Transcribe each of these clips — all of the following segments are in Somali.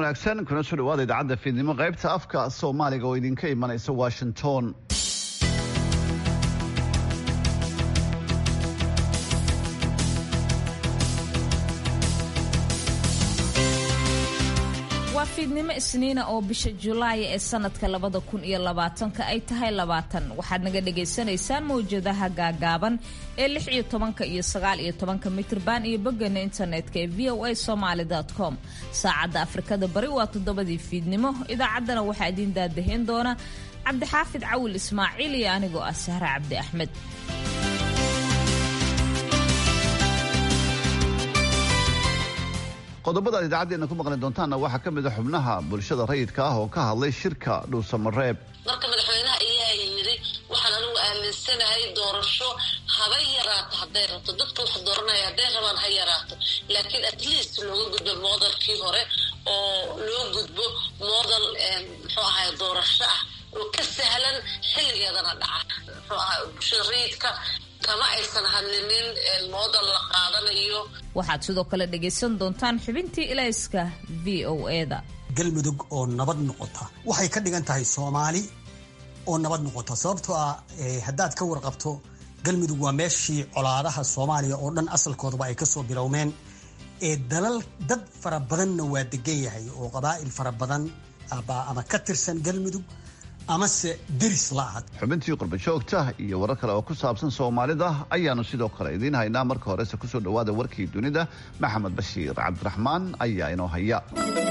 wanaagsan kuna soo dhawaada idaacadda fiidnimo qaybta afka soomaaliga oo idinka imanaysa washington waa fiidnimo isniina oo bisha julaay ee sanadka labada kun iyo labaatanka ay tahay labaatan waxaad naga dhagaysanaysaan mawjadaha gaagaaban ee lix iyo tobanka iyo sagaal iyo tobanka mitrban iyo boggeena internetka ee v o a somaali com saacadda afrikada bari waa toddobadii fiidnimo idaacaddana waxaa idiin daadaheyn doona cabdixaafid cawil ismaaciil iyo anigoo ah sahre cabdi axmed qodobada aad idaacaddeena ku maqli doontaanna waxaa ka mid a xubnaha bulshada rayidka ah oo ka hadlay shirka dhuusamareeb marka madaxweynaha ayaa yidhi waxaan anigu aaminsanahay doorasho haba yaraato hadday rabto dadka wax dooranaya hadday rabaan ha yaraato laakiin at least looga gudbo moodalkii hore oo loo gudbo moodal muxuu ahay doorasho ah oo ka sahlan xilligeedana dhaca muxuu ahay bulshada rayidka kama aysan hadlinin moodal la qaadanayo waxaad sidoo kale dhagaysan doontaan xubintii ilayska v o eda galmudug oo nabad noqota waxay ka dhigan tahay soomaali oo nabad noqota sababtoo ah haddaad ka warqabto galmudug waa meeshii colaadaha soomaaliya oo dhan asalkoodaba ay kasoo bilowmeen ee dalal dad fara badanna waa degan yahay oo qabaa'il fara badan ama ka tirsan galmudug amase deris la-ahad xubintii qurbajoogta iyo warar kale oo ku saabsan soomaalida ayaanu sidoo kale idiin haynaa marka horese kusoo dhawaada warkii dunida maxamed bashiir cabdiraxmaan ayaa inoo haya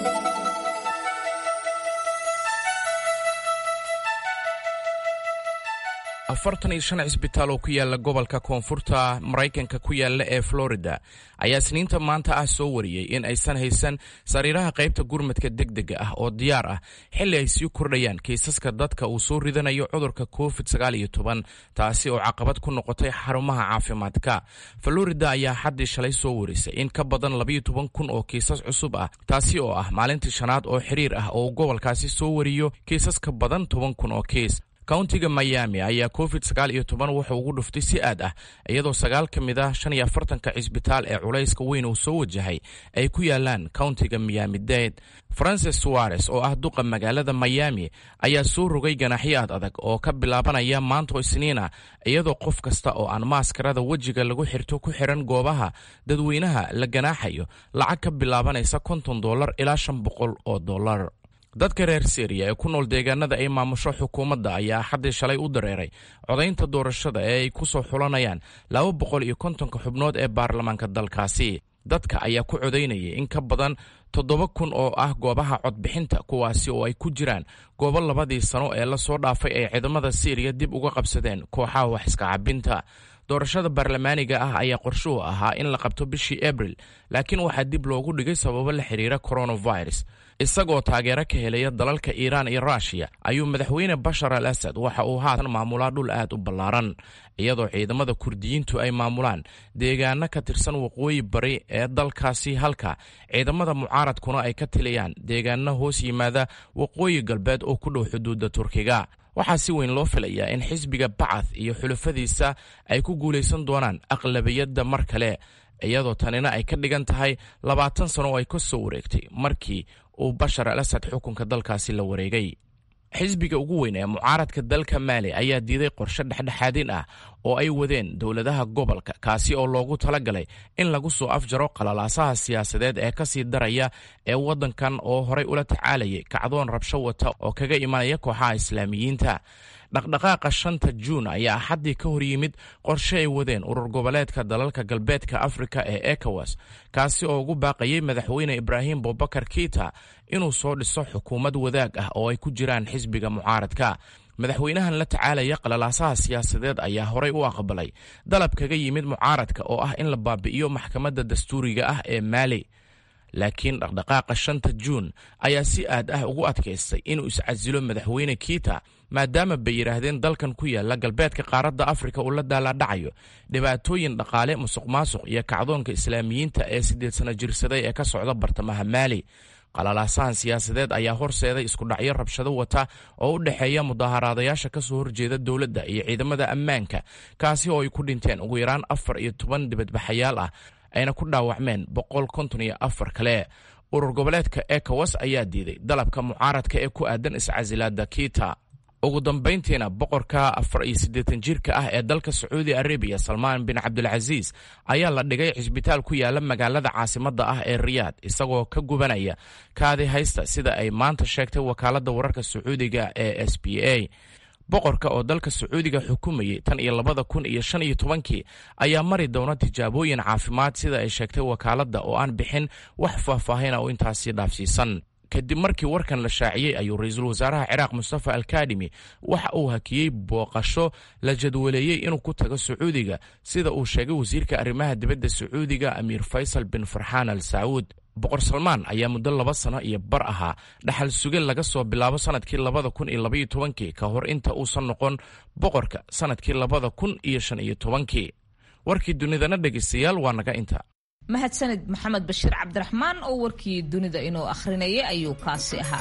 afartan iyo shan cisbitaal oo ku yaala gobolka koonfurta maraykanka ku yaala ee florida ayaa isniinta maanta ah soo wariyey in aysan haysan sariiraha qaybta gurmadka degdega ah oo diyaar ah xilli ay sii kordhayaan kiisaska dadka uu soo ridanayo cudurka covid taasi oo caqabad ku noqotay xarumaha caafimaadka florida ayaa xaddii shalay soo warisay in ka badan labayo toban kun oo kiisas cusub ah taasi oo ah maalintii shanaad oo xiriir ah oo gobolkaasi soo wariyo kiisas ka badan toban kun oo kiis countiga miami ayaa covid sagaal iyo toban wuxuu ugu dhuftay si aad ah iyadoo sagaal ka mid ah shan iyo afartanka cisbitaal ee culayska weyn uu soo wajahay ay ku yaalaan countiga miami dade francis suares oo ah duqa magaalada miami ayaa soo rogay ganaxyo aad adag oo ka bilaabanaya maanto isniina iyadoo qof kasta oo aan maaskarada wejiga lagu xirto ku xiran goobaha dadweynaha la ganaaxayo lacag ka bilaabanaysa konton dollar ilaa shan boqol oo dollar dadka reer syriya ee ku nool deegaanada ay maamusho xukuumadda ayaa xaddii shalay u dareeray codaynta doorashada ee ay ku soo xulanayaan laba boqol iyo kontonka xubnood ee baarlamaanka dalkaasi dadka ayaa ku codaynayay in ka badan toddoba kun oo ah goobaha codbixinta kuwaasi oo ay ku jiraan goobo labadii sano ee lasoo dhaafay ay ciidamada syriya dib uga qabsadeen kooxaha wax iska cabinta doorashada baarlamaaniga ah ayaa qorshuhu ahaa in la qabto bishii abril laakiin waxaa dib loogu dhigay sababo la xiriira coronavirus isagoo taageero ka helaya dalalka iiraan iyo ruushiya ayuu madaxweyne bashar al asad waxa uu haatan maamulaa dhul aad u ballaaran iyadoo ciidamada kurdiyiintu ay maamulaan deegaano ka tirsan waqooyi bari ee dalkaasi halka ciidamada mucaaradkuna ay ka tiliyaan deegaano hoos yimaada waqooyi galbeed oo ku dhow xuduudda turkiga waxaa si weyn loo filayaa in xisbiga bacath iyo xulafadiisa ay ku guulaysan doonaan aqlabiyadda mar kale iyadoo tanina ay ka dhigan tahay labaatan sano oo ay ka soo wareegtay markii uu bashar al asad xukunka dalkaasi la wareegay xisbiga ugu weyn ee mucaaradka dalka maali ayaa diiday qorshe dhexdhexaadin ah oo ay wadeen dowladaha gobolka kaasi oo loogu talagalay in lagu soo afjaro qalalaasaha siyaasadeed ee kasii daraya ee waddankan oo horay ula tacaalayay kacdoon rabsho wata oo kaga imanaya kooxaha islaamiyiinta dhaqdhaqaaqa shanta juun ayaa axaddii ka hor yimid qorshe ay wadeen urur goboleedka dalalka galbeedka afrika ee ekowas kaasi oo ugu baaqayay madaxweyne ibraahim bobakar kiita inuu soo dhiso xukuumad wadaag ah oo ay ku jiraan xisbiga mucaaradka madaxweynahan la tacaalaya qalalaasaha siyaasadeed ayaa horay u aqbalay dalab kaga yimid mucaaradka oo ah in la baabi'iyo maxkamadda dastuuriga ah ee maali laakiin dhaqdhaqaaqa shanta juun ayaa si aad ah ugu adkaystay inuu iscasilo madaxweyne kiita maadaama bay yidhaahdeen dalkan ku yaala galbeedka qaaradda afrika uu la daalaadhacayo dhibaatooyin dhaqaale musuq maasuq iyo kacdoonka islaamiyiinta ee siddeed sano jirsaday ee ka socda bartamaha maali qalalaasahan siyaasadeed ayaa horseeday iskudhacyo rabshado wata oo u dhexeeya mudaaharaadayaasha ka soo horjeeda dowladda iyo ciidamada ammaanka kaasi oo ay ku dhinteen ugu yaraan afar iyo toban dibadbaxayaal ah ayna ku dhaawacmeen boqol konton iyo afar kale urur goboleedka ekowas ayaa diiday dalabka mucaaradka ee ku aadan iscasilaada kita ugu dambayntiina boqorka afar iyo siddeetan jirka ah ee dalka sacuudi arabiya salmaan bin cabdulcasiis ayaa la dhigay cisbitaal ku yaala magaalada caasimadda ah ee riyaad isagoo ka gubanaya kaadi haysta sida ay maanta sheegtay wakaaladda wararka sacuudiga ee s b a boqorka oo dalka sacuudiga xukumayay tan iyo labada kun iyo shan iyo tobankii ayaa mari doona tijaabooyin caafimaad sida ay sheegtay wakaaladda oo aan bixin wax faahfaahina oo intaasi dhaafsiisan kadib markii warkan la shaaciyey ayuu ra-iisul wasaaraha ciraaq mustafa alkadimi waxa uu hakiyey booqasho la jadwaleeyey inuu ku tago sacuudiga sida uu sheegay wasiirka arrimaha dibadda sacuudiga amiir faysal bin farxaan al sacuud boqor salmaan ayaa muddo laba sano iyo bar ahaa dhaxal suge laga soo bilaabo sanadkii labada kun iyo labaiyo tobankii ka hor inta uusan noqon boqorka sanadkii labada kun iyo shan iyo tobankii warkii dunidana dhegeystayaal waa naga inta mahadsanid maxamed bashiir cabdiraxmaan oo warkii dunida inuu akhrinayay ayuu kaasi ahaa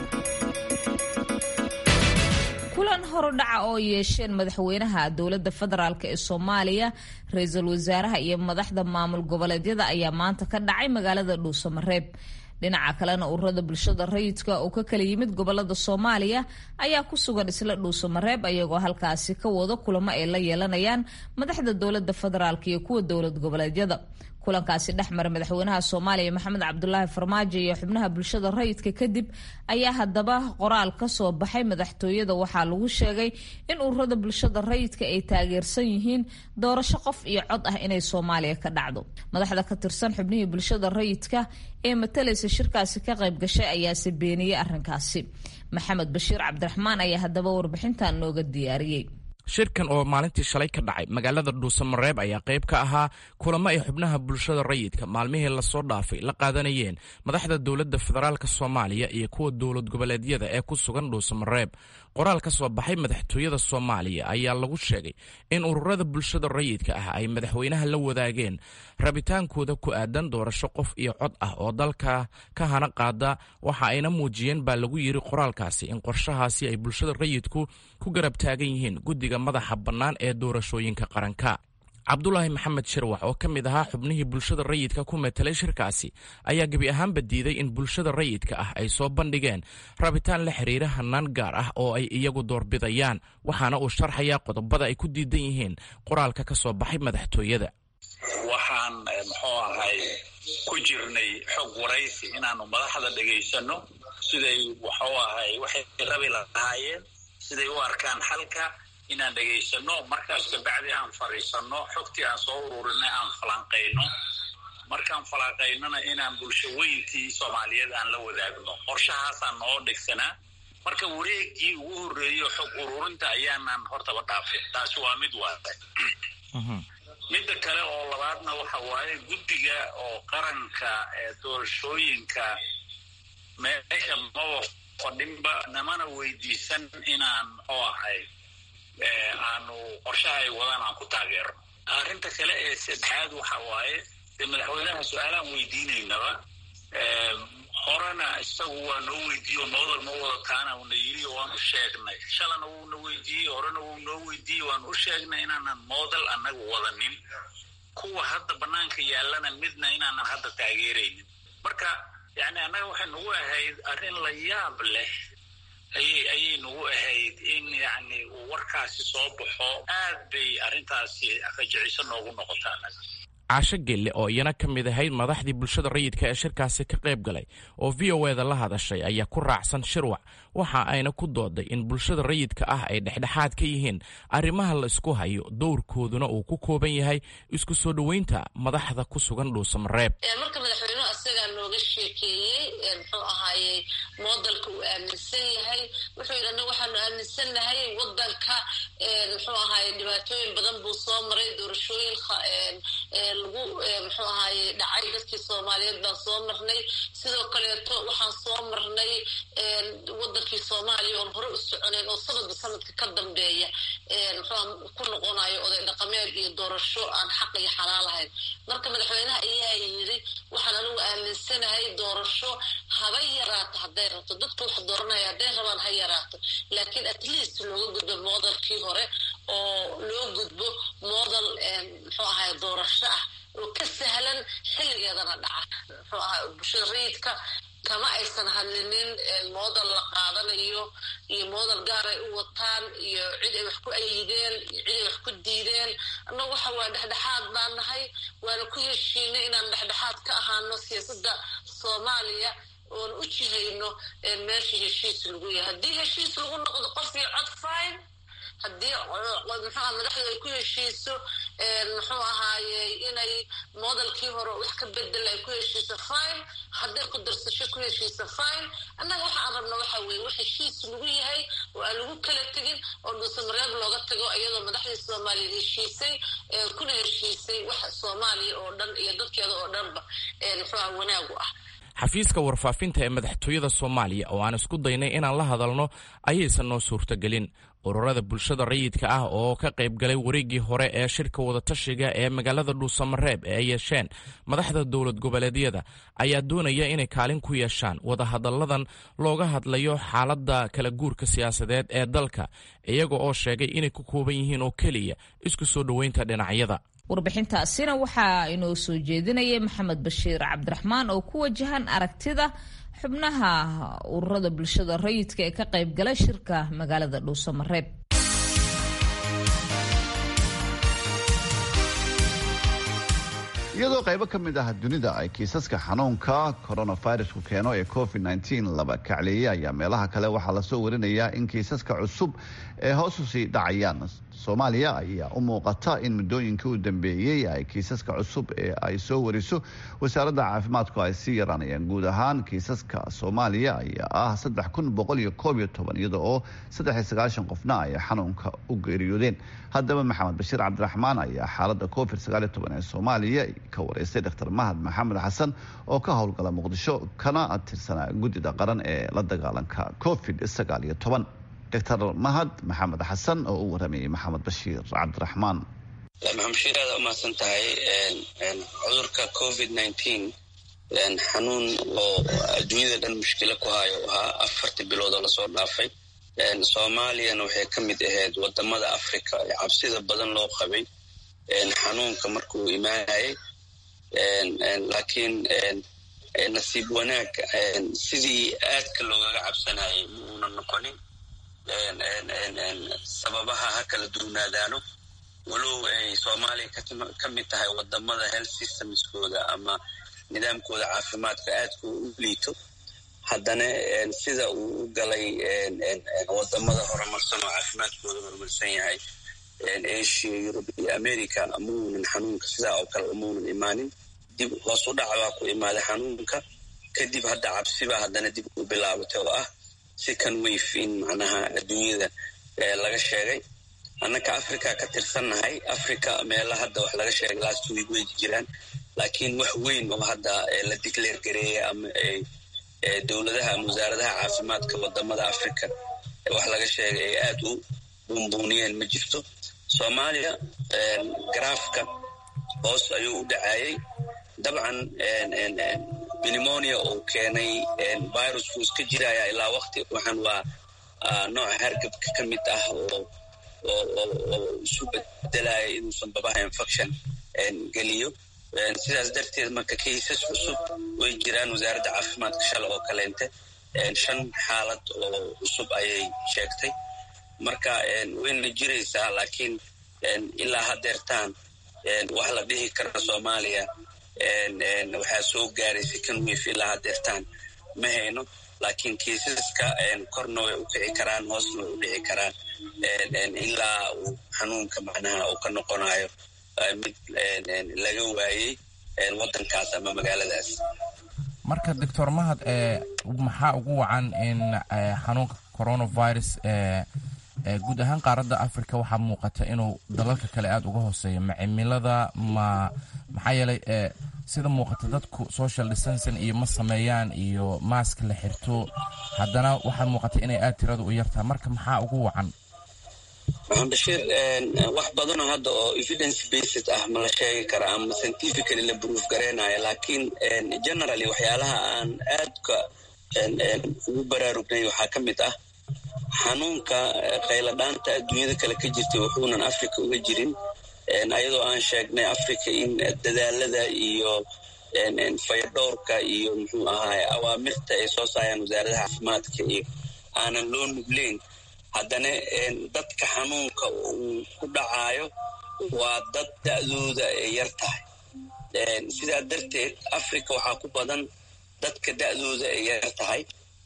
kulan horudhaca oo yeesheen madaxweynaha dowladda federaalk ee soomaaliya ra-iisul wasaaraha iyo madaxda maamul goboleedyada ayaa maanta ka dhacay magaalada dhuusamareeb dhinaca kalena ururada bulshada rayidka oo ka kala yimid gobolada soomaaliya ayaa ku sugan isla dhuusamareeb ayagoo halkaasi ka wado kulamo ay la yeelanayaan madaxda dowlada federaalk iyo kuwa dowlad goboleedyada kulankaasi dhexmara madaxweynaha soomaaliya maxamed cabdulaahi farmaajo iyo xubnaha bulshada rayidka kadib ayaa haddaba qoraal ka soo baxay madaxtooyada waxaa lagu sheegay in ururada bulshada rayidka ay taageersan yihiin doorasho qof iyo cod ah inay soomaaliya ka dhacdo madaxda ka tirsan xubnihii bulshada rayidka ee matalaysa shirkaasi ka qayb gashay ayaase beeniyey arrinkaasi maxamed bashiir cabdiraxmaan ayaa haddaba warbixintan nooga diyaariyey shirkan oo maalintii shalay ka dhacay magaalada dhuusamareeb ayaa qayb ka ahaa kulamo ay xubnaha bulshada rayidka maalmihii lasoo dhaafay la qaadanayeen madaxda dowladda federaalk soomaaliya iyo kuwa dowlad goboleedyada ee ku sugan dhuusamareeb qoraal ka soo baxay madaxtooyada soomaaliya ayaa lagu sheegay in ururada bulshada rayidka ah ay madaxweynaha la wadaageen rabitaankooda ku aadan doorasho qof iyo cod ah oo dalka ka hana qaada waxa ayna muujiyeen baa lagu yiri qoraalkaasi in qorshahaasi ay bulshada rayidku ku garab taagan yihiin guddiga madaxa bannaan ee doorashooyinka qaranka cabdulaahi maxamed shirwax oo ka mid ahaa xubnihii bulshada rayidka ku metelay shirkaasi ayaa gebi ahaanba diiday in bulshada rayidka ah ay soo bandhigeen rabitaan la xiriira hanaan gaar ah oo ay iyagu doorbidayaan waxaana uu sharxayaa qodobada ay ku diidan yihiin qoraalka ka soo baxay madaxtooyada waxaan muxuu ahay ku jirnay xog waraysi inaanu madaxda dhagaysano siday wuxuu ahay waxay rabi lahaayeen siday u arkaan xalka inaan dhegaysano markaas kabacdi aan fadhiisano xogtii aan soo ururinay aan falanqayno markaan falanqaynona inaan bulsho weyntii soomaaliyeed aan la wadaagno qorshahaasaan noo dhegsanaa marka wareegii ugu horreeyo xog ururinta ayaanaan hortaba dhaafin taasi waa mid waada midda kale oo labaadna waxa waaye guddiga oo qaranka ee doorashooyinka meesha maba fadhinba namana weydiisan inaan muxuu ahay aanu qorshaha ay wadaan aan ku taageerno arrinta kale ee saddexaad waxa waaye dee madaxweynaha su-aalaan weydiinaynaba horena isagu waa noo weydiiye oo noodal ma wadataana una yiri waan u sheegnay shalana wuuna weydiiyey horena wuu noo weydiiyey waan u sheegnay inaanan moodal annaga wadanin kuwa hadda banaanka yaallana midna inaanan hadda taageeraynin marka yani annaga waxay nagu ahayd arrin la yaab leh ayay ayay nagu ahayd in yani uu warkaasi soo baxo aad bay arrintaasi rajiciso noogu noqota annaga caasho gelle oo iyana ka mid ahayd madaxdii bulshada rayidka ee shirkaasi ka qayb galay oo v o eda la hadashay ayaa ku raacsan shirwac waxa ayna ku dooday in bulshada rayidka ah ay dhexdhexaad ka yihiin arrimaha la isku hayo dowrkooduna uu ku kooban yahay isku soo dhoweynta madaxda ku sugan dhuusamareeb marka madaxweynuhu asagaa nooga sheekeeyey muxuu ahaayey moodalka uu aaminsan yahay wuxuu yidhi annaga waxaanu aaminsannahay wadanka muxuu ahaaye dhibaatooyin badan buu soo maray doorashooyin lagu muxuu ahaaye dhacay dadkii soomaaliyeed baan soo marnay sidoo kaleeto waxaan soo marnay wadankii soomaaliya oon hore u soconayn oo sanadba sanadka ka dambeeya muxuu ku noqonayo oday dhaqameed iyo doorasho aan xaq iyo xalaal ahayn marka madaxweynaha ayaa yidhi waxaan anigu aaminsanahay doorasho haba yaraato hadday rabto dadka wax dooranaya hadday rabaan ha yaraato laakiin at least looga gudbo moodalkii hore oo loo gudbo moodal muxuu ahay doorasho ah oo ka sahlan xilligeedana dhaca muxuu ahay bulshada rayidka kama aysan hadlinin moodal la qaadanayo iyo moodal gaar ay u wataan iyo cid ay wax ku ayideen iyo cid ay wax ku diideen annagu waxa waa dhexdhexaad baan nahay waana ku heshiinay inaan dhexdhexaad ka ahaano siyaasadda soomaaliya oon u jihayno meesha heshiis lagu yahay haddii heshiis lagu noqdo qof iyo cod fine haddii muxuuha madaxdu ay ku heshiiso muxuu ahaaye inay modelkii hore wax ka bedel ay ku heshiiso fine hadday ku darsasho ku heshiiso fine annaga waxaan rabna waxa weeye wax heshiis lagu yahay oo aan lagu kala tegin oo dhuusamareeb looga tago iyadoo madaxdii soomaaliya heshiisay kuna heshiisay wax soomaaliya oo dhan iyo dadkeeda oo dhanba muxuuha wanaagu ah xafiiska warfaafinta ee madaxtooyada soomaaliya oo aan isku daynay inaan la hadalno ayaysan noo suurtagelin ururada bulshada rayidka ah oo ka qayb galay wareeggii hore ee shirka wadatashiga ee magaalada dhuusamareeb ee ay yeesheen madaxda dowlad goboleedyada ayaa doonaya inay kaalin ku yeeshaan wadahadalladan looga hadlayo xaaladda kala guurka siyaasadeed ee dalka iyaga oo sheegay inay ku kooban yihiin oo keliya isku soo dhoweynta dhinacyada warbixintaasina waxaa inoo soo jeedinayay maxamed bashiir cabdiraxmaan oo ku wajahan aragtida xubnaha ururada bulshada rayidka ee ka qayb galay shirka magaalada dhuusamareeb iyadoo qaybo ka mid ah dunida ay kiisaska xanuunka coronavirusku keeno ee covid laba kacleeyay ayaa meelaha kale waxaa lasoo warinayaa in kiisaska cusub ee hoos usii dhacayaan soomaaliya ayaa u muuqata in muddooyinkii u dambeeyey ay kiisaska cusub ee ay soo wariso wasaaradda caafimaadku ay sii yaraanayaan guud ahaan kiisaska soomaaliya ayaa ah iyada oo qofna ay xanuunka u geeriyoodeen haddaba maxamed bashiir cabdiraxmaan ayaa xaalada covid ee soomaaliya ka wareystay dr mahad maxamed xasan oo ka howlgala muqdisho kana tirsanaa guddida qaran ee la dagaalanka covid dr mahad maxamed xasan oo u waramayay maxamed bashiir cabdiraxmaan maxamed bashiir aada umahadsan tahay cudurka covid nineteen xanuun oo adduunyada dhan mushkilo ku hayo ahaa afartii bilood oo lasoo dhaafay soomaaliyana waxay ka mid ahayd wadamada africa ee cabsida badan loo qabay xanuunka markuu imaanayay laakiin nasiib wanaag sidii aadka loogaga cabsanayay ma uunan noqonin sababaha ha kala duunaadaano walow ay soomaaliya ka mid tahay wadamada health systemskooda ama nidaamkooda caafimaadka aadka u liito haddana sida uu u galay wadamada horumarsan oo caafimaadkooda horumarsan yahay asia yurub iyo america ma uunan xanuunka sidaa oo kale umaunan imaanin dib hoos u dhac baa ku imaaday xanuunka kadib hadda cabsibaa haddana dib u bilaabatay oo ah second wave in macnaha adduunyada laga sheegay annaka africa ka tirsannahay africa meela hadda wax laga sheegay last week way jiraan laakiin wax weyn oo hadda la declare gareeyay ama dowladaha ama wasaaradaha caafimaadka wadamada africa wax laga sheegay ay aad u buunbuuniyeen ma jirto soomaaliya garaafka hoos ayuu u dhacayay dabcan pneumonia uu keenay virusku iska jiraya ilaa wakti waxaan waa nooca hargabka ka mid ah oo oo isu bedelaya inuusan babaha infection geliyo sidaas darteed marka kaysas cusub way jiraan wasaaradda caafimaadka shala oo kaleente shan xaalad oo cusub ayay sheegtay marka wayna jiraysaa laakiin ilaa hadeertaan wax la dhihi kara soomaaliya waxaa soo gaaray second wave ilaa hadeertaan ma hayno laakiin kiisaska korna way u kici karaan hoosna way u dhici karaan ilaa uu xanuunka macnaha uu ka noqonayo mid laga waayey wadankaas ama magaaladaas marka doctor mahad maxaa ugu wacan in xanuunka coronavirus guud ahaan qaaradda africa waxaa muuqata inuu dalalka kale aada uga hooseeyo ma cimilada ma maxaa yeelay sida muuqata dadku social distancing iyo ma sameeyaan iyo maask la xirto haddana waxaa muuqata inay aad tirada u yartaha marka maxaa ugu wacan maxamed bashiir wax badanoo hadda oo evidence based ah ma la sheegi kara ama scientifically la proof gareynayo laakiin generally waxyaalaha aan aadka ugu baraarugnay waxaa ka mid ah xanuunka qayladhaanta adduunyada kale ka jirtay wuxuunan africa uga jirin ayadoo aan sheegnay africa in dadaalada iyo fayadhowrka iyo muxuu ahaay awaamirta ay soo saarayaan wasaaradaha caafimaadka iyo aanan loo nugleyn haddana dadka xanuunka uu ku dhacaayo waa dad da-dooda ay yar tahay sidaa darteed africa waxaa ku badan dadka da-dooda ay yar tahay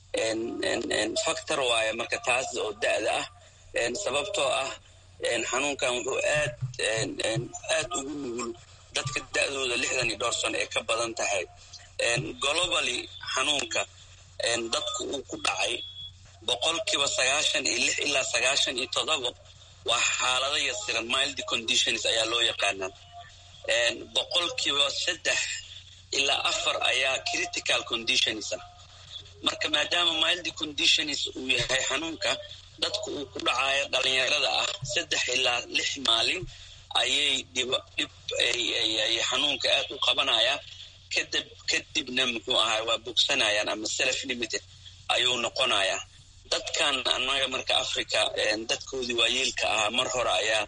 factor waaye marka taas oo da-da ah sababtoo ah xanuunkan wuxuu aad aad ugu nugul dadka da-dooda lixdan iyo dhowr sano ee ka badan tahay globally xanuunka dadku uu ku dhacay boqolkiiba sagaashan iyo lix ilaa sagaashan iyo todoba waa xaalado yasiran mild conditions ayaa loo yaqaanaa boqolkiiba saddex ilaa afar ayaa critical conditions ah marka maadaama mild conditions uu yahay xanuunka dadku uu ku dhacayo dhalinyarada ah saddex ilaa lix maalin ayay dhib dhib ay xanuunka aad u qabanaya kadib kadibna muxuu ahay waa bogsanayaan ama self limited ayuu noqonayaa dadkan annaga marka africa dadkoodii waayeelka ahaa mar hore ayaa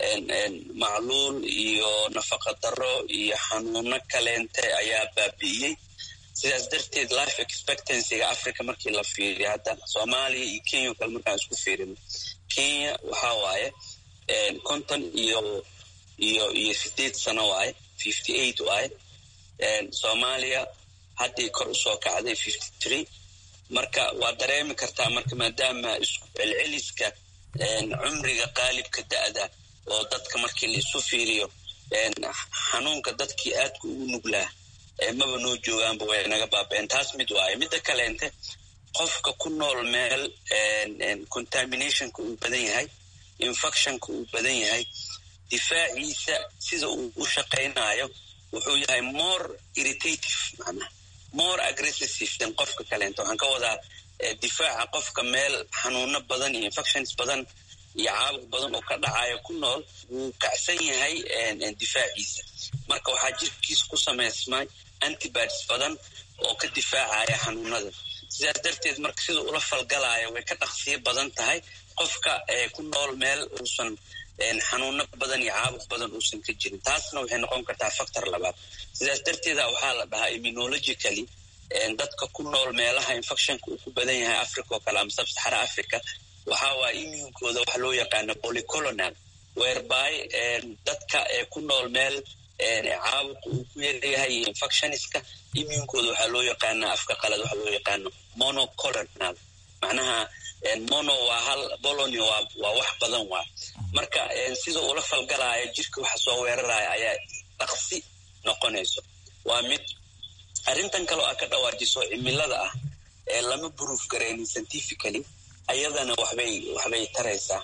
macluul iyo nafaqa daro iyo xanuuno kaleente ayaa baabi'iyey sidaas darteed life expectancyga africa markii la fiiriyo hadda soomaaliya iyo kenya o kale markaan isku fiirino kenya waxaa waaye konton iyo iyo iyo sideed sano waaye fifty eight waaye soomaaliya haddii kor usoo kacday fifty three marka waa dareemi kartaa marka maadaama isku celceliska cumriga qaalibka da-da oo dadka markii la isu fiiriyo xanuunka dadkii aadka ugu nuglaa maba noo joogaanba way naga baabeen taas mid waaye midda kaleente qofka ku nool meel contaminationka uu badan yahay infectionka uu badan yahay difaaciisa sida uu u shaqaynayo wuxuu yahay more irritative macnaha more aggressive than qofka kaleento waxaan ka wadaa difaaca qofka meel xanuuno badan iyo infections badan iyo caabuq badan oo ka dhacayo ku nool wuu kacsan yahay difaaciisa marka waxaa jirkiisa ku samaysmay antibodies badan oo ka difaacaya xanuunada sidaas darteed marka sida ula falgalaayo way ka dhaqsiyo badan tahay qofka ku nool meel uusan xanuuno badan iyo caabuq badan uusan ka jirin taasna waxay noqon kartaa factor labaad sidaas darteeda waxaa la dhahaa immunologically dadka ku nool meelaha infectionka uu ku badan yahay africa oo kale ama sabsaxara africa waxaa waaya immuunkooda waxa loo yaqaano polycolonal whereby dadka ku nool meel caabuq uu ku yaryahay iyo infectioniska immuunkooda waxaa loo yaqaanaa afka qalad waxa loo yaqaano monocolonal macnaha mono waa hal bolony waa wax badan waa marka sida ula falgalaayo jirka waxa soo weeraraya ayaa dhaqsi noqonayso waa mid arrintan kaleo aa ka dhawaajiso cimilada ah ee lama buruuf garaynin scientifically ayadana waxbay waxbay taraysaa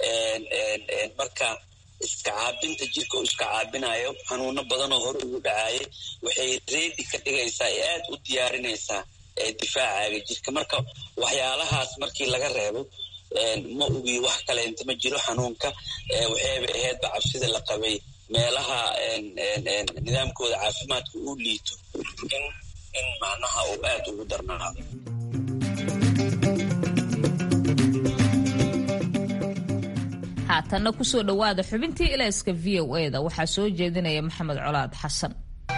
marka iska caabinta jirka uu iska caabinayo xanuuno badanoo hore ugu dhacayay waxay reedi ka dhigaysaa ee aad u diyaarinaysaa difaacaaga jirka marka waxyaalahaas markii laga reebo ma ogi wax kaleenta ma jiro xanuunka waxayba ahaydba cabsida la qabay meelaha nidaamkooda caafimaadka uu liito in macnaha uu aad ugu darnaado haatanna kusoo dhowaada xubintii ilayska v o e da waxaa soo jeedinaya maxamed colaad xasan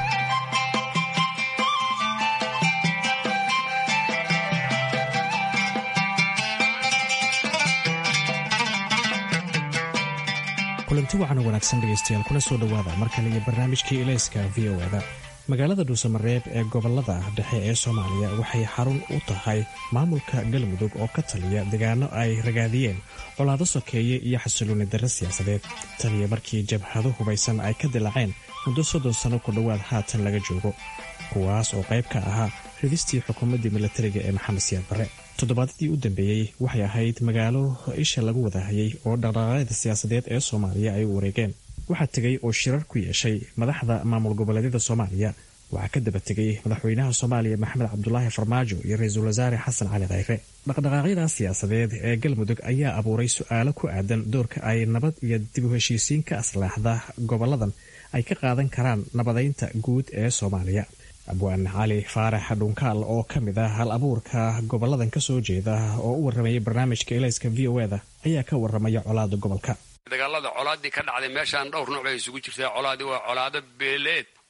kulanti wacan wanaagsan dhegaystayaal kuna soo dhowaada mar kale iyo barnaamijkii ilayska v o eda magaalada dhuusamareeb ee gobolada dhexe ee soomaaliya waxay xarun u tahay maamulka galmudug oo ka taliya deegaano ay ragaadiyeen colaado sokeeye iyo xasilooni darre siyaasadeed taliya markii jabhado hubaysan ay ka dilaaceen muddo soddon sano ku dhowaad haatan laga joogo kuwaas oo qayb ka ahaa ridistii xukuumaddii milatariga ee maxamed siyaad barre toddobaadadii u dambeeyey waxay ahayd magaalo isha lagu wadahayay oo dhaqdhaqaaqyada siyaasadeed ee soomaaliya ay u wareegeen waxaa tegay oo shirar ku yeeshay madaxda maamul goboleedyada soomaaliya waxaa ka daba tegay madaxweynaha soomaaliya maxamed cabdulaahi farmaajo iyo ra-iisul wasaare xasan cali khayre dhaqdhaqaaqyada siyaasadeed ee galmudug ayaa abuuray su-aalo ku aadan doorka ay nabad iyo dib u heshiisiin ka aslaaxda goboladan ay ka qaadan karaan nabadeynta guud ee soomaaliya abwaan cali faarax dhunkaal oo ka mid ah hal abuurka goboladan kasoo jeeda oo u warramayay barnaamijka elayska v o eda ayaa ka warramaya colaada gobolka dagaalada colaadii ka dhacday meeshaan dhowr nooc bay isugu jirtaa colaadii waa colaado beeleed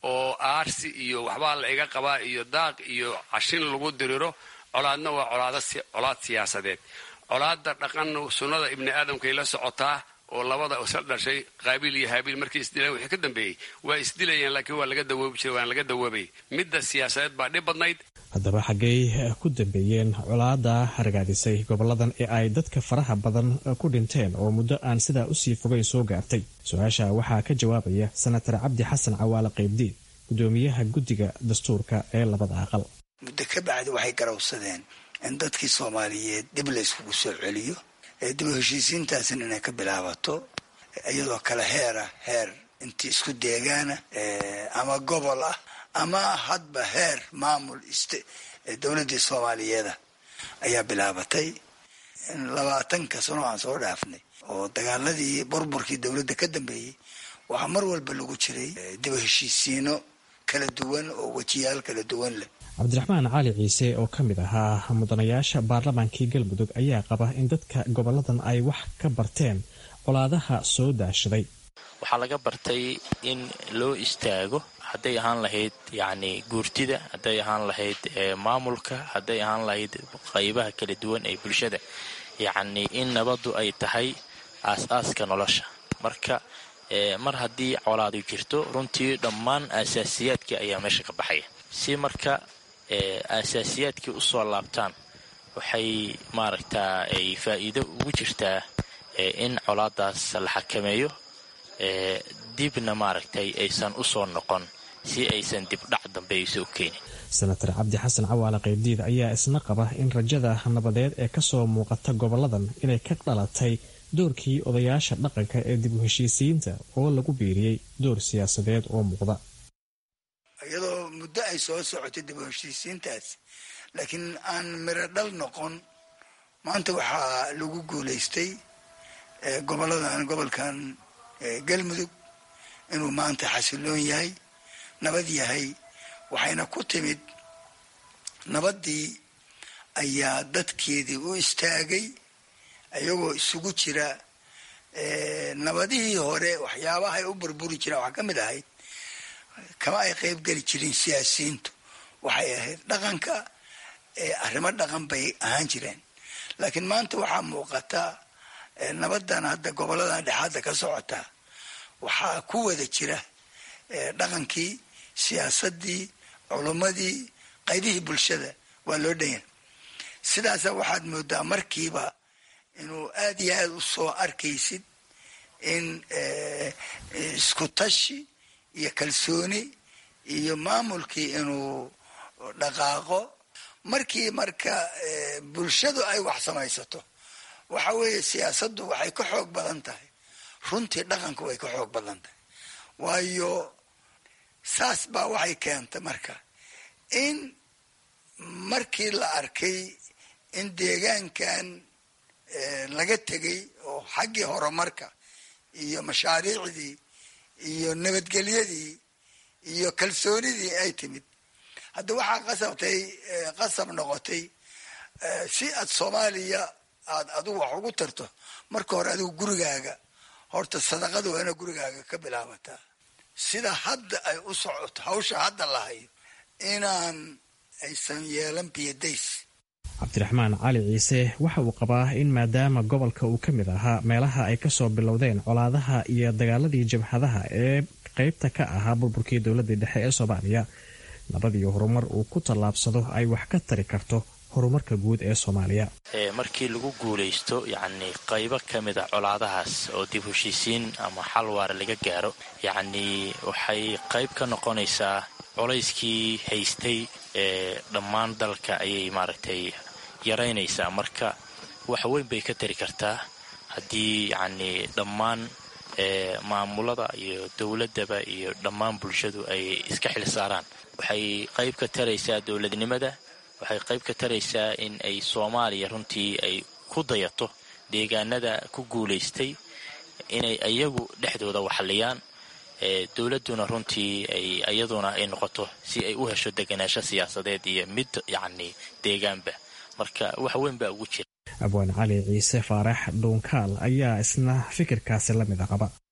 oo aarsi iyo waxbaa la iga qabaa iyo daaq iyo cashin lagu diriro colaadna waa colaad siyaasadeed colaadda dhaqanna sunnada ibni aadamkay la socotaa oo labada isla dhashay qaabiil iyo haabiil markay isdileen wixii ka dambeeyey waa isdilayeen laakiin waa laga dawoobi jiray waan laga dawoobay midda siyaasadeed baa dhib badnayd haddaba xaggey ku dambeeyeen colaada hargaadisay goboladan ee ay dadka faraha badan ku dhinteen oo muddo aan sidaa usii fogeyn soo gaartay su-aasha waxaa ka jawaabaya senatar cabdi xasan cawaale qaybdiin gudoomiyaha guddiga dastuurka ee labada aqal muddo ka bacdi waxay garawsadeen in dadkii soomaaliyeed dib la yskugu soo celiyo ee dib u heshiisiintaasina inay ka bilaabato iyadoo kale heera heer intii isku deegaana ama gobol ah ama hadba heer maamul dowladdii soomaaliyeeda ayaa bilaabatay labaatanka sano aan soo dhaafnay oo dagaaladii burburkii dowladda ka dambeeyey waxaa mar walba lagu jiray dib u heshiisiino kala duwan oo wejiyaal kala duwan leh cabdiraxmaan cali ciise oo ka mid ahaa mudanayaasha baarlamaankii galmudug ayaa qaba in dadka goboladan ay wax ka barteen colaadaha soo daashaday waxaa laga bartay in loo istaago hadday ahaan lahayd yacni guurtida hadday ahaan lahayd maamulka hadday ahaan lahayd qaybaha kala duwan ee bulshada yacni in nabaddu ay tahay aas-aaska nolosha marka mar haddii colaadu jirto runtii dhammaan aasaasiyaadkii ayaa meesha ka baxaya si marka aasaasiyaadkii u soo laabtaan waxay maaragtaa ay faa'iido ugu jirtaa in colaadaas la xakameeyo dibna maaragtay aysan u soo noqon si aysan dibdhac dambe ayso keenin senatar cabdi xasan cawaale qaybdiid ayaa isna qaba in rajada nabadeed ee kasoo muuqata goboladan inay ka dhalatay doorkii odayaasha dhaqanka ee dib u heshiisiyiinta oo lagu biiriyey door siyaasadeed oo muuqda iyadoo muddo ay soo socotay dib u heshiisiintaas laakiin aan miro dhal noqon maanta waxaa lagu guulaystay goboladan gobolkan galmudug inuu maanta xasiloon yahay nabad yahay waxayna ku timid nabaddii ayaa dadkeedii u istaagay iyagoo isugu jira nabadihii hore waxyaabahay u burburi jireen waxaa ka mid ahayd kama ay qayb geli jirin siyaasiyiintu waxay ahayd dhaqanka arrimo dhaqan bay ahaan jireen laakiin maanta waxaa muuqata nabadan hadda goboladan dhexaadda ka socota waxaa ku wada jira dhaqankii siyaasadii culummadii qaybihii bulshada waa loo dhanya sidaasa waxaad moodaa markiiba inuu aad iyo aad u soo arkaysid in isku tashi iyo kalsooni iyo maamulkii inuu dhaqaaqo markii marka bulshadu ay wax samaysato waxa weeye siyaasaddu waxay ka xoog badan tahay runtii dhaqanku way ka xoog badan tahay waayo saas baa waxay keentay marka in markii la arkay in deegaankan laga tegay oo xaggii horumarka iyo mashaariicdii iyo nabadgelyadii iyo kalsoonidii ay timid hadda waxaa qasabtay qasab noqotay si aad soomaaliya aad adigu wax ugu tarto marka hore adigu gurigaaga horta sadaqada waa ina gurigaaga ka bilaabataa sida hadda ay u socoto hawsha hadda lahayo inaan aysan yeelan biyadays cabdiraxmaan cali ciise waxa uu qabaa in maadaama gobolka uu ka mid ahaa meelaha ay kasoo bilowdeen colaadaha iyo dagaaladii jabhadaha ee qeybta ka ahaa burburkii dowladii dhexe ee soomaaliya nabad iyo horumar uu ku tallaabsado ay wax ka tari karto horumarka guud ee soomaaliya markii lagu guulaysto yacni qaybo ka mid a colaadahaas oo dib heshiisiin ama xal waara laga gaaro yacnii waxay qayb ka noqonaysaa colayskii haystay ee dhammaan dalka ayay maaragtay yaraynaysaa marka wax weyn bay ka tari kartaa haddii yacnii dhammaan maamulada iyo dowladaba iyo dhammaan bulshadu ay iska xil saaraan waxay qayb ka taraysaa dowladnimada waxay qayb ka taraysaa in ay soomaaliya runtii ay ku dayato deegaanada ku guulaystay inay iyagu dhexdooda waxliyaan dowladuna runtii ay iyaduna ay noqoto si ay u hesho deganaansho siyaasadeed iyo mid yacni deegaanba marka wax weyn baa ugu jira abwaan cali ciise faarax dhuunkaal ayaa isna fikirkaasi la mida qaba bay ugu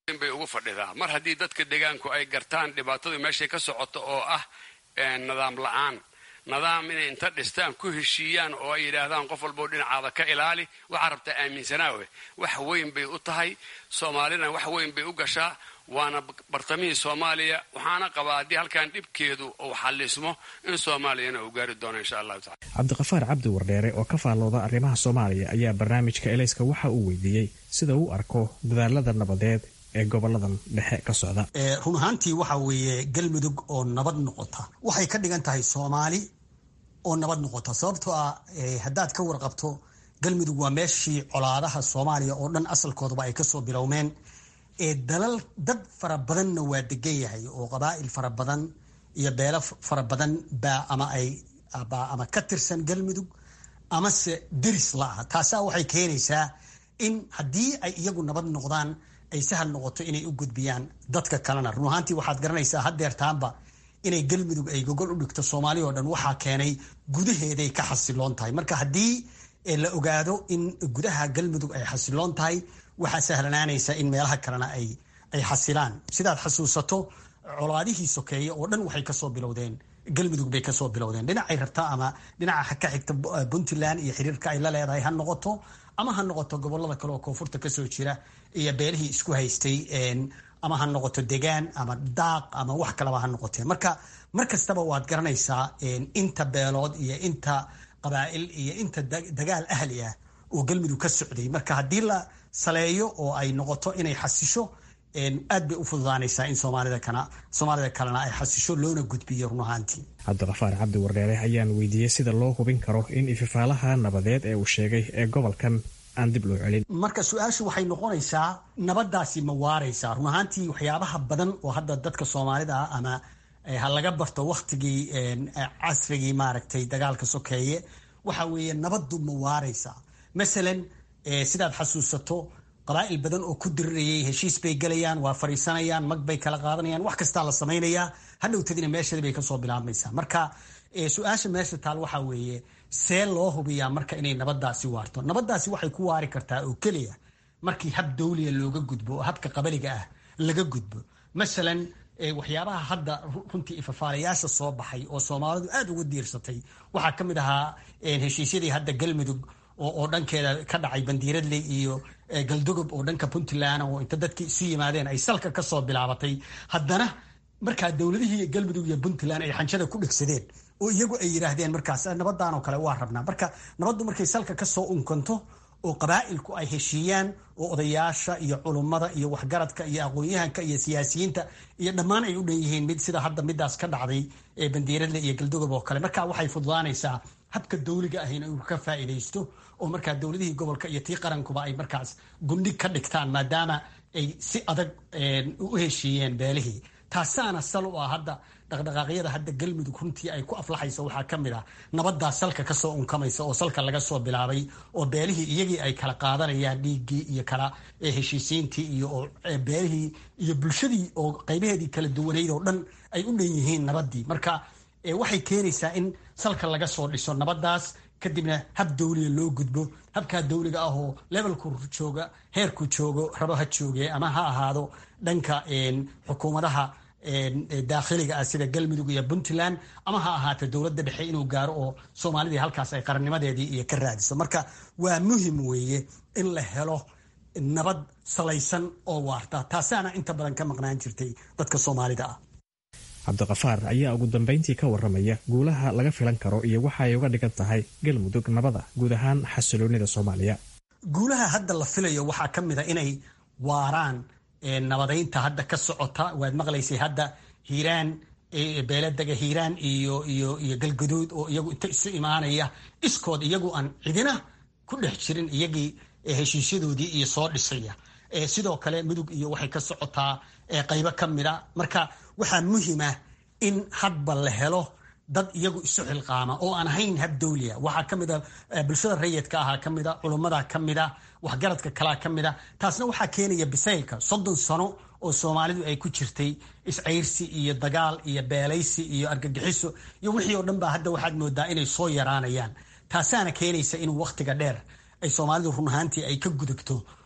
fadhidaa mar haddii dadka deegaanku ay gartaan dhibaatadu meeshay ka socoto oo ah nidaam la-aan nidaam inay inta dhistaan ku heshiiyaan oo ay yidhaahdaan qof walboo dhinacaada ka ilaali waxaa rabtaa aaminsanaawe wax weyn bay u tahay soomaalina wax weyn bay u gashaa waana bartamihii soomaaliya waxaana qabaa haddii halkan dhibkeedu uu xallismo in soomaaliyana uu gaari doono insha allahu tacala cabdiqafaar cabdi wardheere oo ka faallooda arrimaha soomaaliya ayaa barnaamijka elayska waxa uu weydiiyey sida uu arko dadaalada nabadeed ee goboladan dhexe ka socda run ahaantii waxa weeye galmudug oo nabad noqota waxay ka dhigan tahay soomaali oo nabad noqota sababtoo ah haddaad ka warqabto galmudug waa meeshii colaadaha soomaaliya oo dhan asalkoodaba ay kasoo bilowmeen dalal dad fara badanna waa degan yahay oo qabaa'il fara badan iyo beelo fara badan baa ama ay ama ka tirsan galmudug amase deris la-ah taasaa waxay keenaysaa in haddii ay iyagu nabad noqdaan ay sahal noqoto inay u gudbiyaan dadka kalena run ahaantii waxaad garanaysaa haddeertaanba inay galmudug ay gogol u dhigto soomaaliya oo dhan waxaa keenay gudaheeday ka xasiloon tahay marka haddii la ogaado in gudaha galmudug ay xasiloon tahay waxaa sahlanaanaysa in meelaha kalena ay ay xasilaan sidaad xasuusato colaadihii sokeeye oo dhan waxay kasoo bilowdeen galmudug bay kasoo bilowdeen dhinacay rabtaa ama dhinaca ka xigta puntland iyo xiriirka ay la leedahay ha noqoto ama ha noqoto gobolada kale oo koonfurta kasoo jira iyo beelihii isku haystay ama ha noqoto degaan ama daaq ama wax kaleba ha noqotee marka mar kastaba waad garanaysaa inta beelood iyo inta qabaa'il iyo inta dagaal ahli ah oo galmudug ka socday marka haddii la saleeyo oo ay noqoto inay xasisho aad bay u fududaanaysaa in soomaalida kana soomaalida kalena ay xasisho loona gudbiyo run ahaantii cabdiqafaar cabdi wardheere ayaan weydiiyey sida loo hubin karo in ififaalaha nabadeed ee uu sheegay ee gobolkan aan dib loo celin marka su-aashu waxay noqonaysaa nabadaasi ma waaraysaa run ahaantii waxyaabaha badan oo hadda dadka soomaalida ah ama ha laga barto waktigii casrigii maaragtay dagaalka sokeeye waxa weeye nabaddu ma waaraysaa masalan sidaad xasuusato qabaa'il badan oo ku dirirayay heshiis bay gelayaan waa fariisanayaan mag bay kala qaadanayaan wax kastaa la samaynayaa hadhowtadina meeshadi bay kasoo bilaabmaysaa marka su-aasha meesha taal waxaa weeye see loo hubiyaa marka inay nabadaasi waarto nabadaasi waxay ku waari kartaa oo keliya markii hab dawliya looga gudbo oo habka qabaliga ah laga gudbo masalan waxyaabaha hadda runtii ifafaalayaasha soo baxay oo soomaalidu aada uga diirsatay waxaa ka mid ahaa heshiisyadii hadda galmudug oo dhankeeda ka dhacay bandiiradley iyo galdogob oo dhanka puntland oo inta dadkii isu yimaadeen ay salka kasoo bilaabatay haddana markaa dowladihii galmudug iyo puntland ay xanjada ku dhegsadeen oo iyagu ay yidhaahdeen markaas nabadan oo kale waa rabnaa marka nabaddu markay salka kasoo unkanto oo qabaa'ilku ay heshiiyaan oo odayaasha iyo culummada iyo waxgaradka iyo aqoon-yahanka iyo siyaasiyiinta iyo dhammaan ay u dhan yihiin mid sida hadda midaas ka dhacday ee bandiiradle iyo galdogob oo kale marka waxay fududaanaysaa habka dawliga ahina inuu ka faa'iidaysto oo markaa dowladihii gobolka iyo tii qarankuba ay markaas gundhig ka dhigtaan maadaama ay si adag u heshiiyeen beelihii taasaana sal u ah hadda dhaqdhaqaaqyada hadda galmudug runtii ay ku aflaxayso waxaa ka mid ah nabadaa salka kasoo unkamaysa oo salka laga soo bilaabay oo beelihii iyagii ay kala qaadanayaan dhiiggii iyo kala heshiisiintii iyo beelihii iyo bulshadii oo qaybaheedii kala duwanayd oo dhan ay u dhan yihiin nabadii marka waxay keenaysaa in salka laga soo dhiso nabadaas kadibna hab dawliga loo gudbo habkaa dawliga ah oo levelku jooga heerku joogo rabo ha jooge ama ha ahaado dhanka xukuumadaha daakhiliga ah sida galmudug iyo puntland ama ha ahaata dowladda dhexe inuu gaaro oo soomaalidii halkaas ay qarannimadeedii iyo ka raadiso marka waa muhim weeye in la helo nabad salaysan oo waarta taasaana inta badan ka maqnaan jirtay dadka soomaalida ah cabdiqafaar ayaa ugu dambayntii ka waramaya guulaha laga filan karo iyo waxa ay uga dhigan tahay galmudug nabada guud ahaan xasiloonida soomaaliya guulaha hadda la filayo waxaa ka mid a inay waaraan nabadaynta hadda ka socota waad maqlaysay hadda hiiraan beeladega hiiraan iyo iyo iyo galgaduud oo iyagu inta isu imaanaya iskood iyagu aan cidina ku dhex jirin iyagii heshiisyadoodii iyo soo dhisaya sidoo kale mudug iyo waxay ka socotaa qaybo ka mida marka waxaa muhima in hadba la helo dad iyagu isu xilqaama oo aan ahayn hab dawliya waxaa ka mida bulshada rayidka ahaa ka mida culummada ka mida waxgaradka kalaa ka mida taasna waxaa keenaya bisaylka soddon sano oo soomaalidu ay ku jirtay iscayrsi iyo dagaal iyo beelaysi iyo argagixiso iyo wixii oo dhan baa hadda waxaad moodaa inay soo yaraanayaan taasaana keenaysa inuu wakhtiga dheer ay soomaalidu run ahaantii ay ka gudubto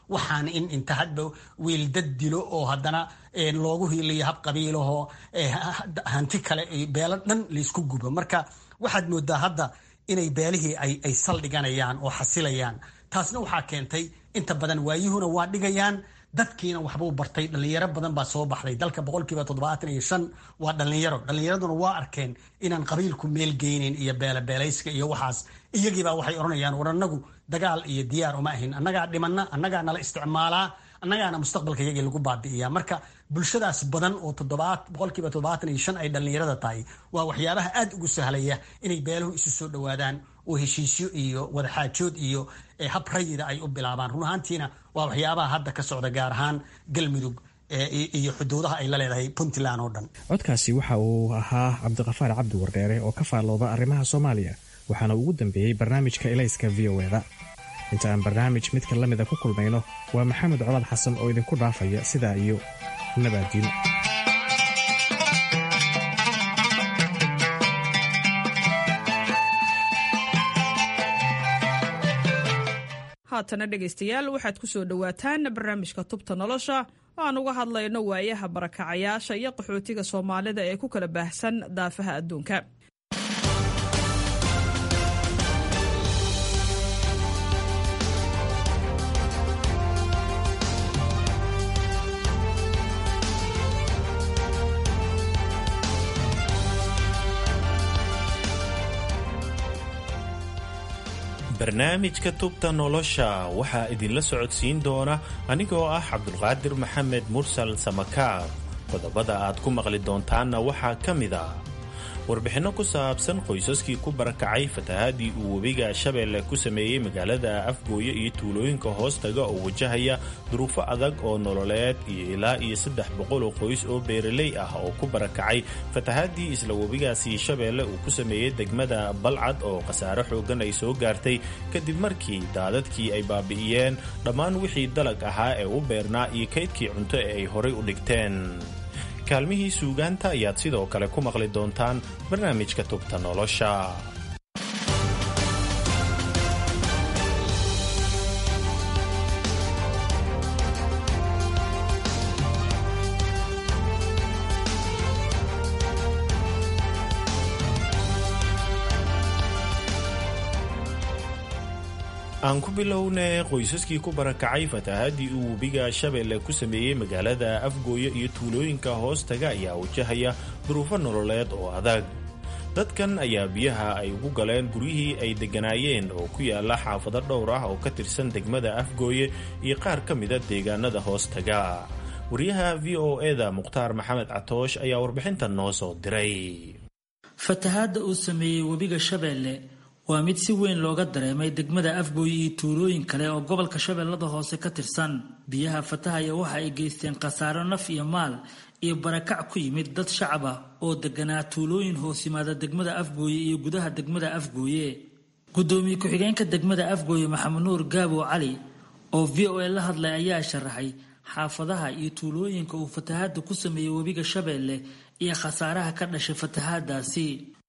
waxaan in inta hadba wiil dad dilo oo haddana loogu hiiliyo hab qabiilahoo hanti kale beelo dhan laysku gubo marka waxaad moodaa hadda inay beelihii ay saldhiganayaan oo xasilayaan taasna waxaa keentay inta badan waayuhuna waa dhigayaan dadkiina waxbuu bartay dhalinyaro badan baa soo baxday dalka boqolkiiba toddobaatan iyo shan waa dhalinyaro dhalinyaraduna waa arkeen inaan qabiilku meel geynin iyo beelabeelayska iyo waxaas iyagiibaa waxay odhanayaan war annagu dagaal iyo diyaar uma ahin annagaa dhimana annagaa nala isticmaalaa annagaana mustaqbalka iyagii lagu baabi'iyaa marka bulshadaas badan oo boqolkiiba toddobaatan iyo shan ay dhallinyarada tahay waa waxyaabaha aad ugu sahlaya inay beeluhu isu soo dhowaadaan oo heshiisyo iyo wadaxaajood iyo hab rayida ay u bilaabaan run ahaantiina waa waxyaabaha hadda ka socda gaar ahaan galmudug iyo xuduudaha ay la leedahay puntland oo dhan codkaasi waxa uu ahaa cabdiqafaar cabdi wardheere oo ka faallooda arrimaha soomaaliya waxaana ugu dambeeyey barnaamijka elayska v o eda inta aan barnaamij midka la mida ku kulmayno waa maxamed colaad xasan oo idinku dhaafaya sidaa iyo nabaadiin haatana dhegaystayaal waxaad ku soo dhowaataan barnaamijka tubta nolosha oo aan uga hadlayno waayaha barakacayaasha iyo qaxootiga soomaalida ee ku kala baahsan daafaha adduunka barnaamijka tubta nolosha waxaa idinla socodsiin doona anigoo ah cabdulqaadir maxamed mursal samakaar qodobada aad ku maqli doontaanna waxaa ka mid a warbixinno ku saabsan qoysaskii ku barakacay fatahaadii uu webiga shabeelle ku sameeyey magaalada afgooye iyo tuulooyinka hoostaga oo wajahaya duruufo adag oo nololeed iyo ilaa iyo saddex boqol oo qoys oo beeraley ah oo ku barakacay fatahaadii isla webigaasi shabeelle uu ku sameeyey degmada balcad oo khasaare xoogan ay soo gaartay kadib markii daadadkii ay baabi'iyeen dhammaan wixii dalag ahaa ee u beernaa iyo kaydkii cunto ee ay horay u dhigteen kaalmihii suugaanta ayaad sidoo kale ku maqli doontaan barnaamijka tubta nolosha aan ku bilownay qoysaskii ku barakacay fatahaadii uu webiga shabeelle ku sameeyey magaalada afgooye iyo tuulooyinka hoostaga ayaa wajahaya duruufo nololeed oo adag dadkan ayaa biyaha ay ugu galeen guryihii ay degganaayeen oo ku yaala xaafado dhowr ah oo ka tirsan degmada afgooye iyo qaar ka mida deegaanada hoostaga wariyaha v o eda mukhtaar maxamed catoosh ayaa warbixintan noo soo diray fatahaadda uu sameeyey webiga shabeelle waa mid si weyn looga dareemay degmada afgooye iyo tuulooyin kale oo gobolka shabeellada hoose ka tirsan biyaha fatahaya waxa ay geysteen khasaaro naf iyo maal iyo barakac ku yimid dad shacab ah oo deganaa tuulooyin hoos yimaada degmada afgooye iyo gudaha degmada afgooye gudoomiye ku-xigeenka degmada afgooye maxamed nuur gaabo cali oo v o a la hadlay ayaa sharaxay xaafadaha iyo tuulooyinka uu fatahaada ku sameeyey webiga shabeelle iyo khasaaraha ka dhashay fatahaadaasi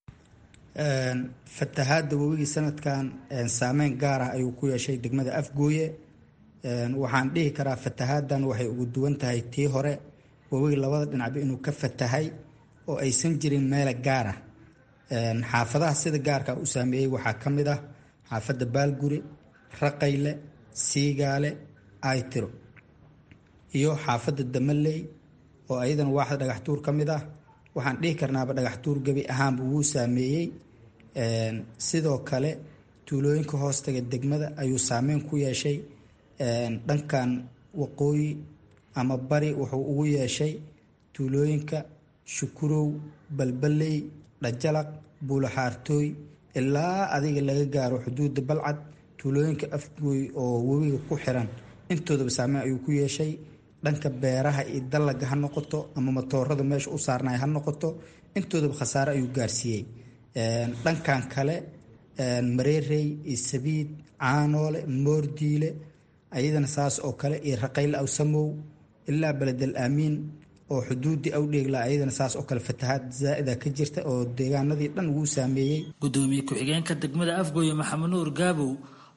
fatahaadda webigii sanadkan saameyn gaar ah ayuu ku yeeshay degmada afgooye waxaan dhihi karaa fatahaaddan waxay ugu duwan tahay tii hore webiga labada dhinacba inuu ka fatahay oo aysan jirin meela gaar ah xaafadaha sida gaarka u saameeyey waxaa ka mid ah xaafadda baalguri raqayle siigaale aytiro iyo xaafadda damaley oo ayadana waaxda dhagaxtuur ka mid ah waxaan dhihi karnaaba dhagaxtuur gebi ahaanba wuu saameeyey sidoo kale tuulooyinka hoostaga degmada ayuu saameyn ku yeeshay dhankan waqooyi ama bari wuxuu ugu yeeshay tuulooyinka shukurow balbaley dhajalaq buulaxaartooy ilaa adiga laga gaaro xuduudda balcad tuulooyinka afgooy oo webiga ku xiran intoodaba saameyn ayuu ku yeeshay dhanka beeraha iyo dallaga ha noqoto ama matoorada meesha u saarnay ha noqoto intoodaba khasaare ayuu gaarsiiyey dhankan kale mareerey iyo sabiid caanoole moordiile ayadana saas oo kale iyo raqayle awsamow ilaa beledel aamiin oo xuduudii awdheegla ayadana saas oo kale fatahaad zaa'ida ka jirta oo deegaanadii dhan wuu saameeyey gudoomiye ku-xigeenka degmada afgooye maxamed nuur gaabow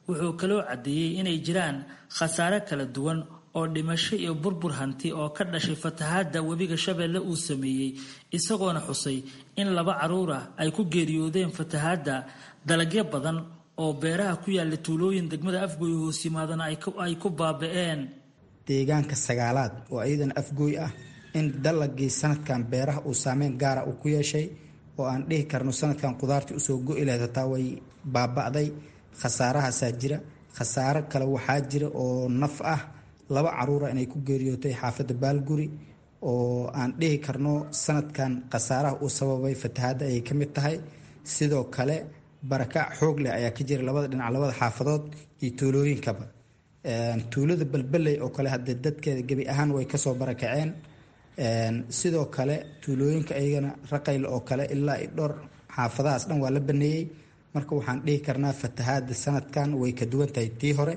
wuxuu kaloo caddeeyey inay jiraan khasaare kala duwan oo dhimasho iyo burbur hanti oo ka dhashay fatahaadda webiga shabeelle uu sameeyey isagoona xusay in laba caruur ah ay ku geeriyoodeen fatahaadda dalagyo badan oo beeraha ku yaalla tuulooyin degmada afgooy hoos yimaadana ay ku baaba-een deegaanka sagaalaad oo iyadana afgooy ah in dalagii sanadkan beeraha uu saameyn gaara uu ku yeeshay oo aan dhihi karno sanadkan qudaartii usoo go-i lahayd hataa way baaba'day khasaarahaasaa jira khasaaro kale waxaa jira oo naf ah laba caruura inay ku geeriyootay xaafadda baalguri oo aan dhihi karno sanadkan khasaaraha uu sababay fatahaadda ayay ka mid tahay sidoo kale barakac xoog leh ayaa ka jira labada dhinac labada xaafadood iyo tuulooyinkaba tuulada balbaley oo kale hadee dadkeeda gebi ahaan way kasoo barakaceen sidoo kale tuulooyinka iyagana raqayl oo kale ilaa dhowr xaafadahaas dhan waa la baneeyey marka waxaan dhihi karnaa fatahaada sanadkan way ka duwan tahay tii hore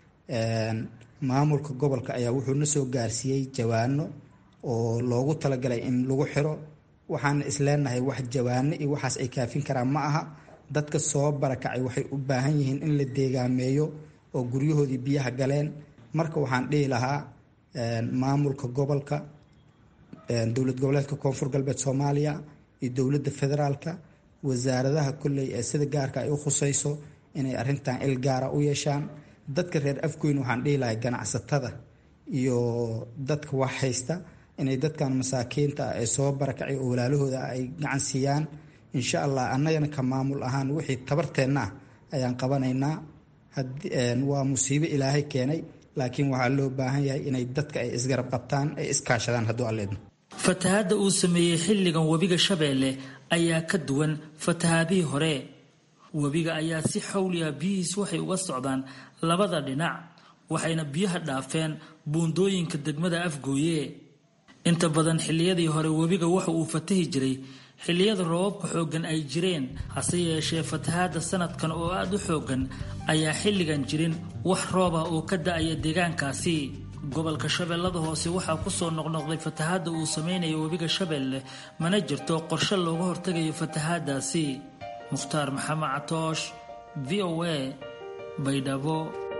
maamulka gobolka ayaa wuxuu na soo gaarsiiyey jawaano oo loogu talagalay in lagu xiro waxaana isleenahay wax jawaano iyo waxaas ay kaafin karaan ma aha dadka soo barakacay waxay u baahan yihiin in la deegaameeyo oo guryahoodii biyaha galeen marka waxaan dhihi lahaa maamulka gobolka dowlad goboleedka koonfur galbeed soomaaliya iyo dowladda federaalka wasaaradaha kolley ee sida gaarka ay u khusayso inay arintan il gaara u yeeshaan dadka reer afgoyn waxaan dhihi lahay ganacsatada iyo dadka wax haysta inay dadkan masaakiinta ah ee soo barakacay oo walaalahooda ay gacan siiyaan insha allah annagana ka maamul ahaan wixii tabarteenna ah ayaan qabanaynaa waa musiibo ilaahay keenay laakiin waxaa loo baahan yahay inay dadka ay isgarab qabtaan ay iskaashadaan hadduu alleedno fatahaadda uu sameeyey xilligan webiga shabeelle ayaa ka duwan fatahaadihii hore webiga ayaa si xawliya biyihiis waxay uga socdaan labada dhinac waxayna biyaha dhaafeen buundooyinka degmada afgooye inta badan xilliyadii hore webiga waxa uu fatahi jiray xilliyada roobabka xooggan ay jireen hase yeeshee fatahaadda sanadkan oo aada u xooggan ayaa xilligan jirin wax roob ah oo ka da-aya deegaankaasi gobolka shabeellada hoose waxaa kusoo noqnoqday fatahaadda uu samaynayo webiga shabeelle mana jirto qorshe looga hortagayo fatahaaddaasi mukhtaar maxamed catoosh v o a baydhabo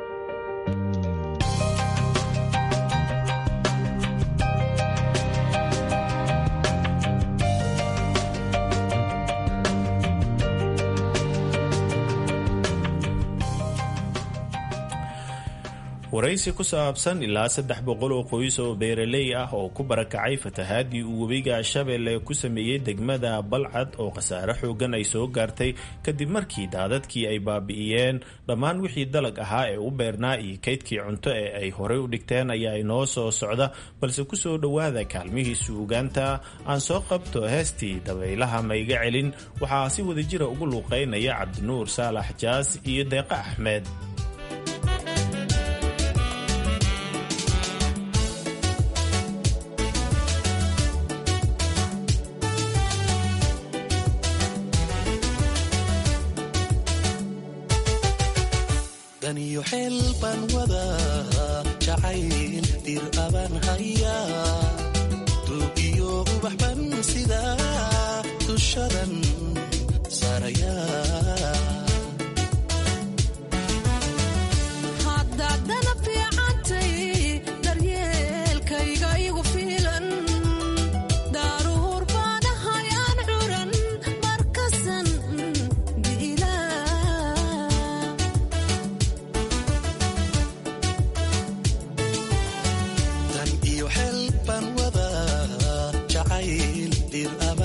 waraysi ku saabsan ilaa saddex boqol oo qoys oo beeraley ah oo ku barakacay fatahaadii uu webiga shabeelle ku sameeyey degmada balcad oo khasaare xoogan ay soo gaartay kadib markii daadadkii ay baabi'iyeen dhammaan wixii dalag ahaa ee u beernaa iyo kaydkii cunto ee ay horey u dhigteen ayaa inoo soo socda balse kusoo dhowaada kaalmihii suugaanta aan soo qabto heestii dabaylaha mayga celin waxaa si wadajira ugu luuqeynaya cabdinuur saalax jaas iyo deeqa axmed daniyo xeel baan wadaa jacayl dir abaan hayaa duugiyo ubax ban sidaa dushadan saarayaa haddaadana fiicantay daryeelkayga igu fiilan daaruhur baanahay aan curan markasan dan iyo xeel baan wadaa jacayl dir abaan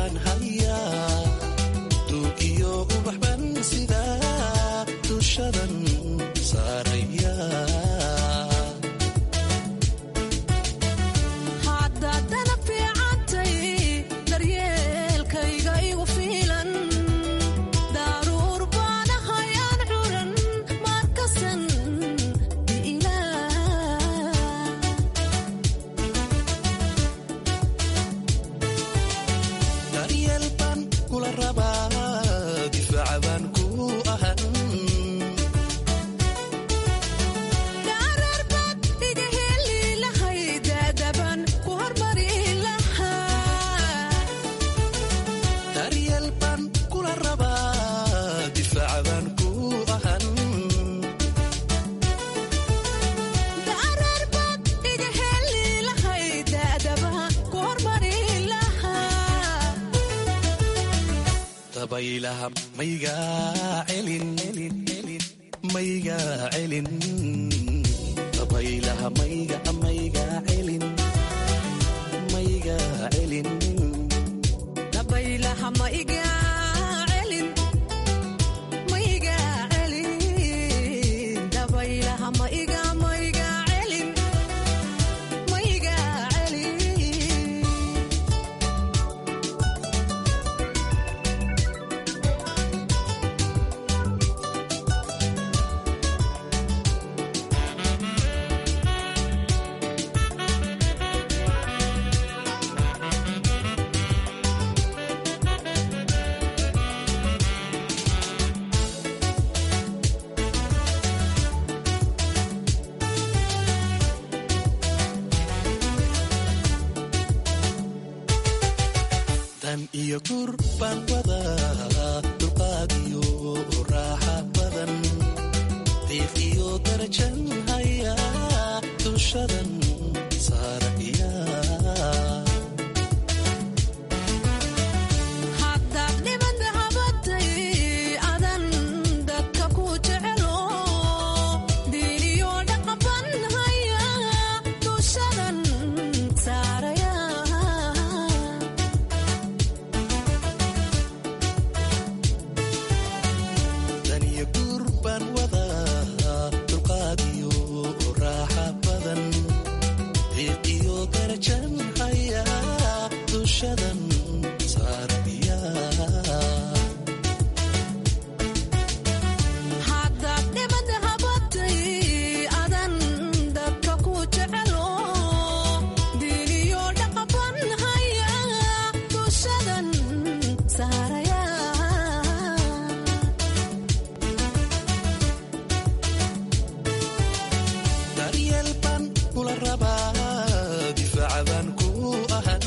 dabaylaha maygaa celin maygaa celin dabaylaha mayga maygaa celin maygaa celin dabaylaha ma iga celin ma iga celin dabaylaha ma iga ma iga celin ma iga celin dan iyo gur baan wadaa dulqaad iyo raaxa badan diiq iyo darajan hayaa dushadan saaraya haddaad dhibada habatay adan dadka ku jecelo diiniyo dhaqaban haya dushadan saaraya dan iyo gur baan wadaa dulqaad iyo raaxa badan diiq iyo darajan hayaa dushadan saaraya haddaad dhibada habatay adan dadka ku jecelo diiniyo dhaqaban haya dushadan saaraya daryeel baan kula rabaa difaaca baan ku ahan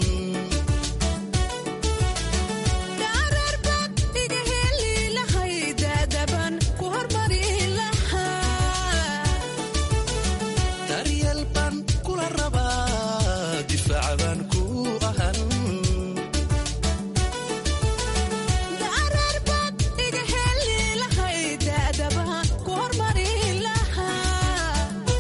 dhaararbaad iga heli lahay daadaban ku hormari lahaa daryeel baan kula rabaa difaaca baan ku ahan dhaararbaad iga heli lahay daadaban ku hormari lahaa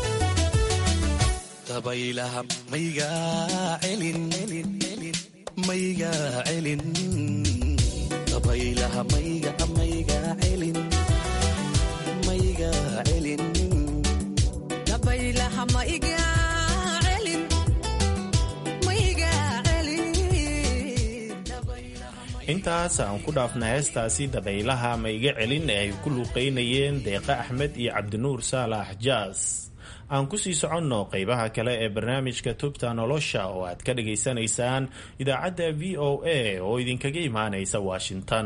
dabaylaha maygaa celin maygaa celin dabaylaha mayga maygaa celin maygaa celin dabaylaha ma iga celin ma iga celin intaas aan ku dhaafna heestaasi dabaylaha ma iga celin ee ay ku luuqaynayeen deeqa axmed iyo cabdinuur saalax jaas aan kusii soconno qeybaha kale ee barnaamijka tubta nolosha oo aad ka dhagaysanaysaan idaacadda v o a oo idinkaga imaanaysa washington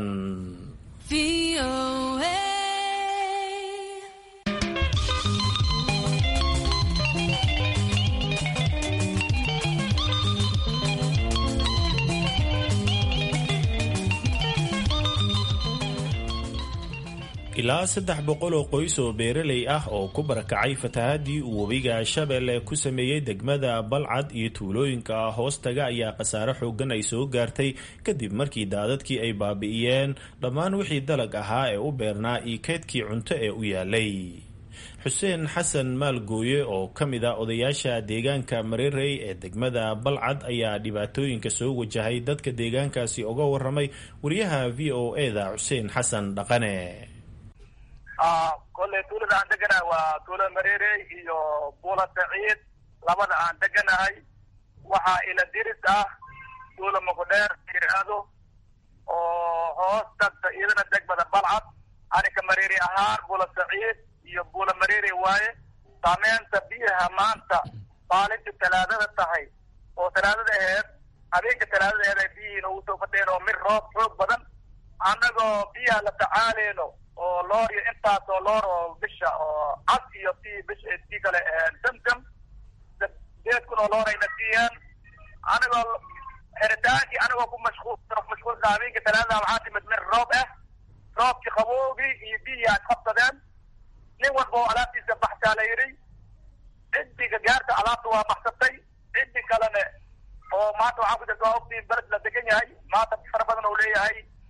ilaa saddex boqol oo qoys oo beeraley ah oo ku barakacay fatahaadii uu webiga shabeelle ku sameeyey degmada balcad iyo tuulooyinka hoostaga ayaa khasaare xoogan ay soo gaartay kadib markii daadadkii ay baabi'iyeen dhammaan wixii dalag ahaa ee u beernaa iyo keydkii cunto ee u yaalay xuseen xasan maalgooye oo ka mid ah odayaasha deegaanka mareerey ee degmada balcad ayaa dhibaatooyinka soo wajahay dadka deegaankaasi uga waramay wariyaha v o e da xuseen xasan dhaqane kolley tuulada aan deganahay waa tuulo mareerey iyo buula saciid labada aan deganahay waxaa ila diris ah tuulo muqdheer yiraahdo oo hoos tagta iyadana degmada balcad aninka mareeri ahaan buula saciid iyo buula mareeri waaye saameynta biyaha maanta maalintii talaadada tahay oo talaadada aheed habeenka talaadada aheed ay biyihii noogu soo fadheen oo mid roob xoog badan annagoo biyaha la tacaaleyno oo loor iyo intaas oo loor oo bisha oo cad iyo tii bisha tii kale damdam sideed kun oo loor ayna siiyeen anigoo xeritaankii anigoo ku mashquul mashquulka habeenka talaadada waxaa timid mid roob ah roobkii qaboogii iyo biyihii aad qabsadeen nin walba oo alaabtiisa baxsaa la yidhi ciddiga gaarta alaabta waa baxsatay ciddi kalene oo maanta waxaa ku jirta waa ogtiin bered la degan yahay maanta fara badan oo leeyahay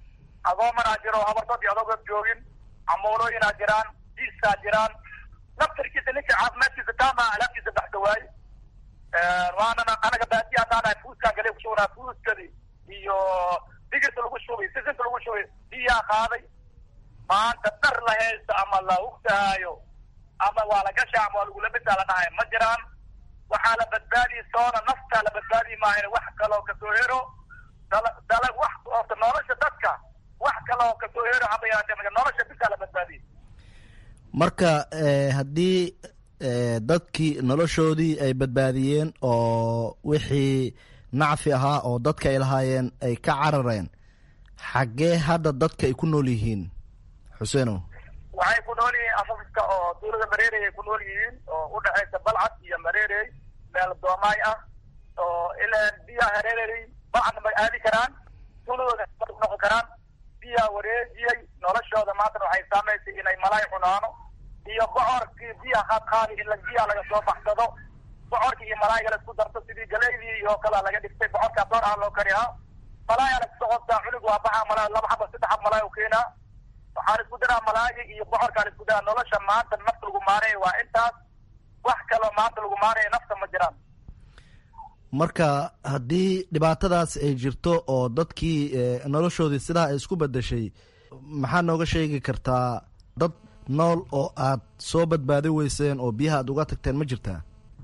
agoomanaa jiro habardood iyo adogood joogin camoolooyinaa jiraan diiskaa jiraan naftarkiisa ninka caafimaadkiisa taama alaabtiisa baxda waaye waanana anaga baadiya haddaanahay fuuskaan gale kushubnaa fuuskadii iyo digirta lagu shubay sisinta lagu shubay biyaa qaaday maanta dhar la haysto ama la hugtahaayo ama waa la gasha ama waa lagula midaa la dhahay ma jiraan waxaa la badbaadiyi soona naftaa la badbaadiyi maahan wax kaloo kasoo hero dala dala wax orta nolosha dadka wax kaloo kasoo hero haba yaatee nolosha bisaa la badbaadiyey marka haddii dadkii noloshoodii ay badbaadiyeen oo wixii nacfi ahaa oo dadka ay lahaayeen ay ka carareen xaggee hadda dadka ay ku nool yihiin xuseenow waxay ku nool yihiin afafka oo tuulada mareerey ay ku nool yihiin oo u dhexaysa balcad iyo mareerey meel doomaay ah oo ilaa biyaha hareerey balcadna may aadi karaan tuuladooda noqon karaan biyaa wareejiyey noloshooda maantana waxay saamaysay inay malaay cunaano iyo bocorkii biyaha qaadqaadi in biyaha laga soo baxsado bocorkii iyo malaayga la isku darto sidii galeydii iyo kala laga dhigtay bocorkaa door ah loo kariyaa malaaya la isku qostaa cunug waa baxaa malaay laba xaba saddex xab malaay u keenaa waxaa la isku daraa malaayga iyo bocorkaa la isku daraa nolosha maanta nafta lagu maaraya waa intaas wax kaloo maanta lagu maaraya nafta ma jiraan marka haddii dhibaatadaas ay jirto oo dadkii noloshoodii sidaa ay isku bedeshay maxaa nooga sheegi kartaa dad nool oo aad soo badbaadi weyseen oo biyaha aad uga tagteen ma jirtaa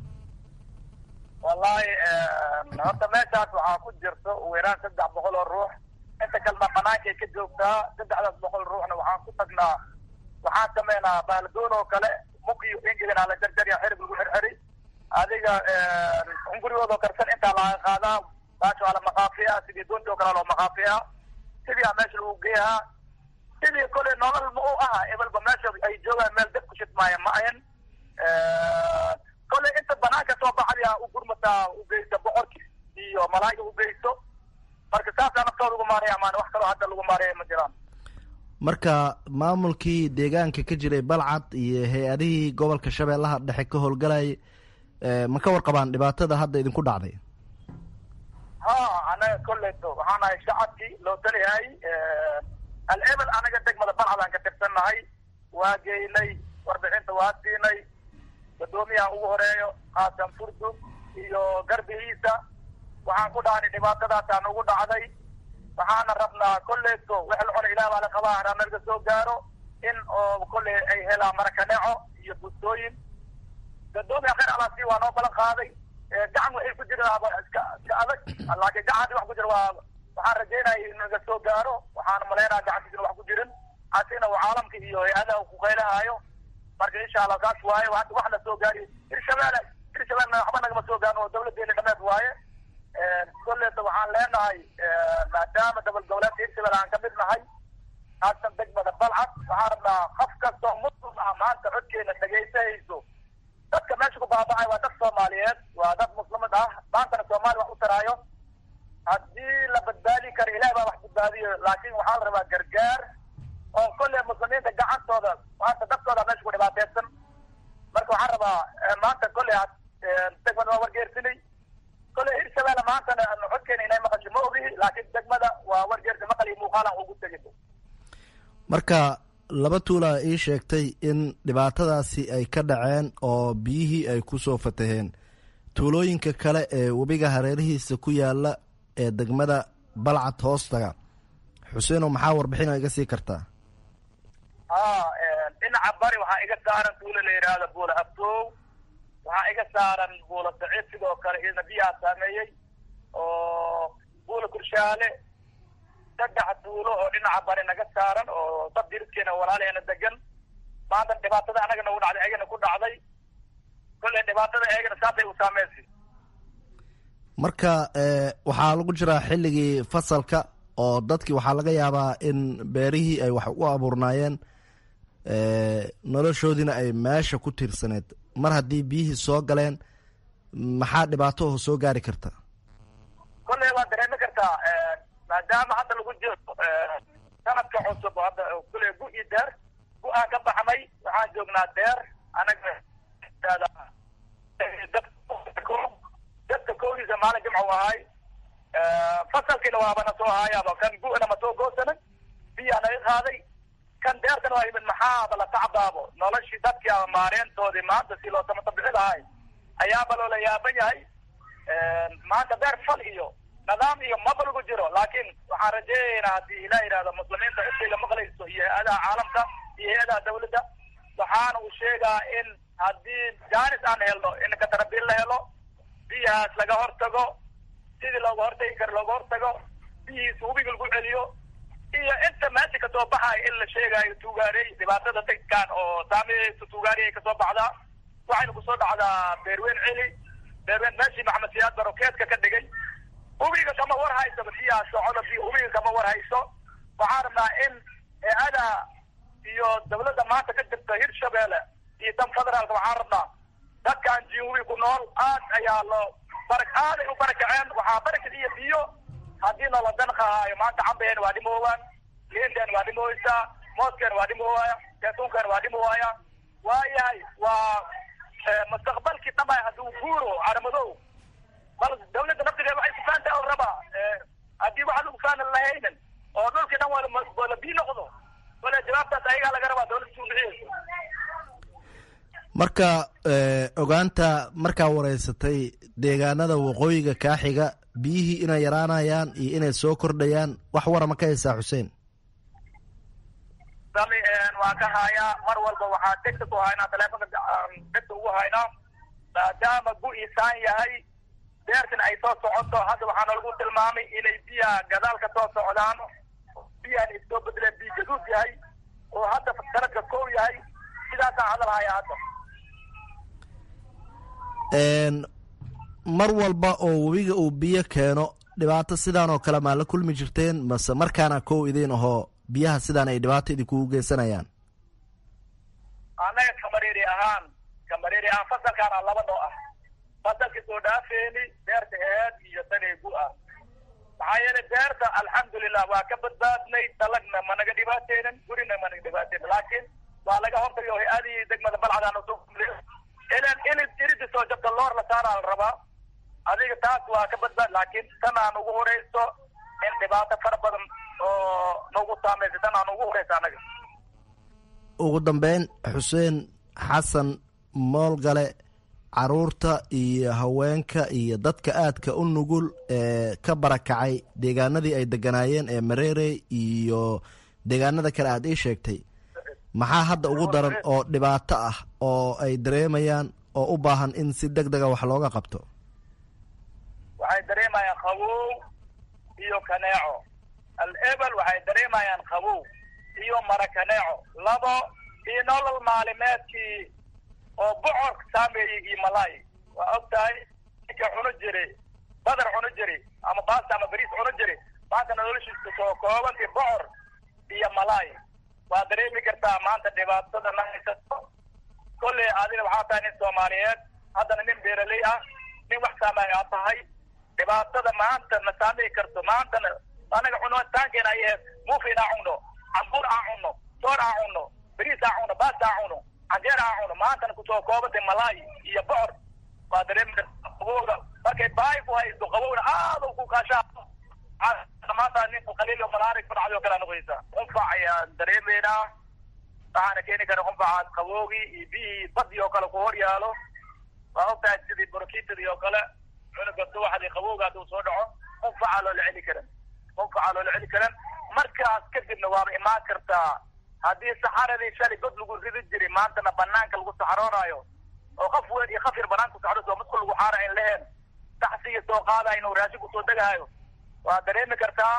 wallahi horta meeshaas waxaa ku jirto ugu yaraan saddex boqol oo ruux inta kalena banaankay ka joogtaa saddexdaas boqol ruuxna waxaan ku tagnaa waxaan sameynaa baalgoon oo kale mukiyo ingilina la jarjarya xirib lagu xirxiri adiga hungurigoodoo karsan intaa laga qaadaa baasha waa la maqaafiyaa sidii doonta oo kale loo maqaafiyaa sidii a meesha lagu geeyaa sidii kole nolol ma u aha ebelba meesha ay joogaan meel dad ku shidmaaya ma ahan kole inta banaanka soo baxaya u gurmataa u geysta boqorki iyo malaayga u geysto marka saasaa naftooda ugu maaraya maan wax kaloo hadda lagu maaraya ma jiraan marka maamulkii deegaanka ka jiray balcad iyo hay-adihii gobolka shabeellaha dhexe ka howlgalayay ma ka warqabaan dhibaatada hadda idinku dhacday ha anaga koleyto waxaan ahay shacabkii loo taliyahay al-ebel anaga degmada balcadaan ka tirsannahay waa geynay warbixinta waa siinay gadoomiyaha ugu horeeyo qaasan furdug iyo garbihiisa waxaan ku dhahnay dhibaatadaasaan ugu dhacday waxaana rabnaa koleyto wax la cuna ilaah baa la qabaa haraa naga soo gaaro in oo kolley ay helaan marakaneeco iyo bustooyin gadoomiya khayr alaasi waa noo balan qaaday gacan waxay ku jiraan iska iska adag laakiin gacan hadii wax ku jira waa waxaan rajeynaya in naga soo gaaro waxaan malaynaya gacantiisina wax ku jirin asina uu caalamka iyo hay-adaha ku qaylahaayo marka insha allah saas waaye wax la soo gaari hirshabeelle hirshabeelle waxba nagama soo gaarin oo dawladeena dhameed waaye kolleeta waxaan leenahay maadaama dabal goboleedka hirshabelle aan kamid nahay haasan degmada balcad waxaan rabnaa qof kastoo muslim ah maanta codkeena dhagaysahayso dadka meesha ku baaba'ay waa dad soomaaliyeed waa dad muslimad ah maantana soomaali wax u taraayo haddii la badbaadi karo ilaah baa wax badbaadiyo laakiin waxaa la rabaa gargaar oo kolley muslimiinta gacantooda maanta dadkooda meesha ku dhibaateysan marka waxaan rabaa maanta kolley degmada waa wargeersinay kolley hirshabelle maantana codkeena inay maqasho ma ogihi laakiin degmada waa wargeersi maqal iyo muuqaalan ugu tegin marka laba tuulaa ii sheegtay in dhibaatadaasi ay ka dhaceen oo biyihii ay ku soo fataheen tuulooyinka kale ee webiga hareerihiisa ku yaala ee degmada balcad hoostaga xuseenow maxaa warbixina iga sii kartaa ha dhinaca bari waxaa iga saaran tuulo la yidhaahdo buula abtoow waxaa iga saaran buula saciid sidoo kale iyadna biyaha saameeyey oo buula kurshaale saddex tuulo oo dhinaca bari naga saaran oo dad diriskeena walaalaheena degan maanta dhibaatada anaga nagu dhacday ayagana ku dhacday kolley dhibaatada ayagana saasay u saameysay marka waxaa lagu jiraa xilligii fasalka oo dadkii waxaa laga yaabaa in beerihii ay wax u abuurnaayeen noloshoodiina ay meesha ku tiirsaneed mar haddii biyihii soo galeen maxaa dhibaato oo soo gaari karta kolley waad dareemi kartaa maadaama hadda lagu jiro sanadka cusub hadda kule gu iyo deer gu aan ka baxnay waxaan joognaa deer anaga dadka koodiisa maalin jimca u ahay fasalkiina waaba na soo haayaaba kan gu-na ma soo goosanin biyaa naga qaaday kan deertan waa yimid maxaaba la tacbaabo noloshii dadkii ama maareentoodii maanta si loo samata bixi lahay ayaaba loola yaaban yahay maanta beer fal iyo nidaam iyo maba lagu jiro laakiin waxaan rajeeyaynaa haddii ilah yidhahdo muslimiinta cidayga maqlayso iyo hay-adaha caalamka iyo hay-adaha dawladda waxaana uu sheegaa in haddii jaanis aan helno in katarabiil la helo biyahaas laga hortago sidii looga hortagi karo looga hortago biyihiisa hubiga lagu celiyo iyo inta meesha kasoo baxayo in la sheegayo tuugaarey dhibaatada dadkan oo saameyeysa tuugaarey ay kasoo baxdaa waxayna kusoo dhacdaa beerweyn celi beerweyn meeshii maxamed siyaad barokeedka ka dhigay hubiga kama war hayso biyaha socoda biyo hubiga kama war hayso waxaan rabnaa in hay-adaha iyo dawladda maanta ka jirta hirshabeelle iyo tan federaalka waxaan rabnaa dadkan jihubi ku nool aad ayaa loo bara aaday u barakaceen waxaa barakad iyo biyo haddii noola danqahaayo maanta cambeen waa dhimoowaan liinteen waa dhimooweysaa mooskeen waa dhimoowaya saytuunkeen waa dhimoowaya waayahay waa mustaqbalkii dhamay hadduu guuro caramadow bal dawladda naftigeeda waxay kufaanta oo rabaa haddii waxa lagu faana lahaynin oo dhulkii dhan wala bii noqdo wala jawaabtaas ayagaa laga rabaa dawladda suu bixiyeyso marka ogaanta markaa wareysatay deegaanada waqooyiga kaaxiga biyihii inay yaraanayaan iyo inay soo kordhayaan wax wara ma ka haysaa xuseen sami waan ka hayaa mar walba waxaa degta ku haynaa taleefonka degta ugu haynaa maadaama gu-isaan yahay beertan ay soo socoto hadda waxaa nalagu tilmaamay inay biyaha gadaal ka soo socdaan biyahan is soo bedeleen biyo gaduud yahay oo hadda sanadka kow yahay sidaasaan hadal hayaa hadda mar walba oo webiga uu biyo keeno dhibaato sidaan oo kale maa la kulmi jirteen mase markaana kow idiin ahoo biyaha sidaan ay dhibaato idinkugu geysanayaan annaga kamareeri ahaan kamareeri ahaan fasalkaana laba noo ah fasalkii soo dhaafeeni beerta eed iyo daneegu ah maxaa yeelay beerta alxamdulilah waa ka badbaadnay dalagna managa dhibaateynin gurina managa dhibaateynin laakiin waa laga hortagay oo hay-adihii degmada balcadaan usoo kumliyo ilan ilis iridi soo jabta loor la saaraa la rabaa adiga taas waa ka badbaad laakiin tan aan ugu horeyso in dhibaato fara badan oo nagu saamaysa tan aan ugu horeysa anaga ugu dambeyn xuseen xasan moolgale caruurta iyo haweenka iyo dadka aadka u nugul ee ka barakacay deegaanadii ay deganaayeen ee mareerey iyo deegaanada kale aad ii sheegtay maxaa hadda ugu daran oo dhibaato ah oo ay dareemayaan oo u baahan in si deg dega wax looga qabto waxay dareemayaan qabow iyo kaneeco al-ebel waxay dareemayaan qabow iyo mara kaneeco labo iyo nolol maalimeedkii oo bocor saameeyey iyo malaay waa og tahay ninka cuno jiri badar cuno jiri ama baasta ama bariis cuno jiri maanta noloshiisa soo koobantii bocor iyo malaay waa dareemi kartaa maanta dhibaatada na haysato kolley adina waxaa tahay nin soomaaliyeed haddana nin beeraley ah nin wax saamay aa tahay dhibaatada maanta na saamey karto maantana anaga cunitaankeena ay ahayd muufin aa cunno cambuur aa cunno soor aa cunno bariis aa cunno baasta aa cunno canjeer aa cunno maantana kusoo koobantay malaay iyo bocor waa dareemi kartaa qabowga markay baahi ku haysto qabowna aad u ku kaashaa maanta ninku qaliil malaari ku dhacday oo kale noqonaysa qunfac ayaan dareemaynaa waxaana keeni kara qunfacaas qaboogii iyo biyihii badii oo kale ku hor yaalo waa ogtahay sidii borokitadii oo kale cunuga subaxdii qabowga hadduu soo dhaco qunfacaa loola celi karan qunfacaa loola celi karan markaas kadibna waaba imaan kartaa haddii saxaradii shalay god lagu ridi jiray maantana banaanka lagu saxaroonaayo oo qaf weyn iyo qaf yar banaanka kusocdo soo madku lagu xaara in leheen taxsiga soo qaadaya inuu raashin kusoo degaayo waa dareemi kartaa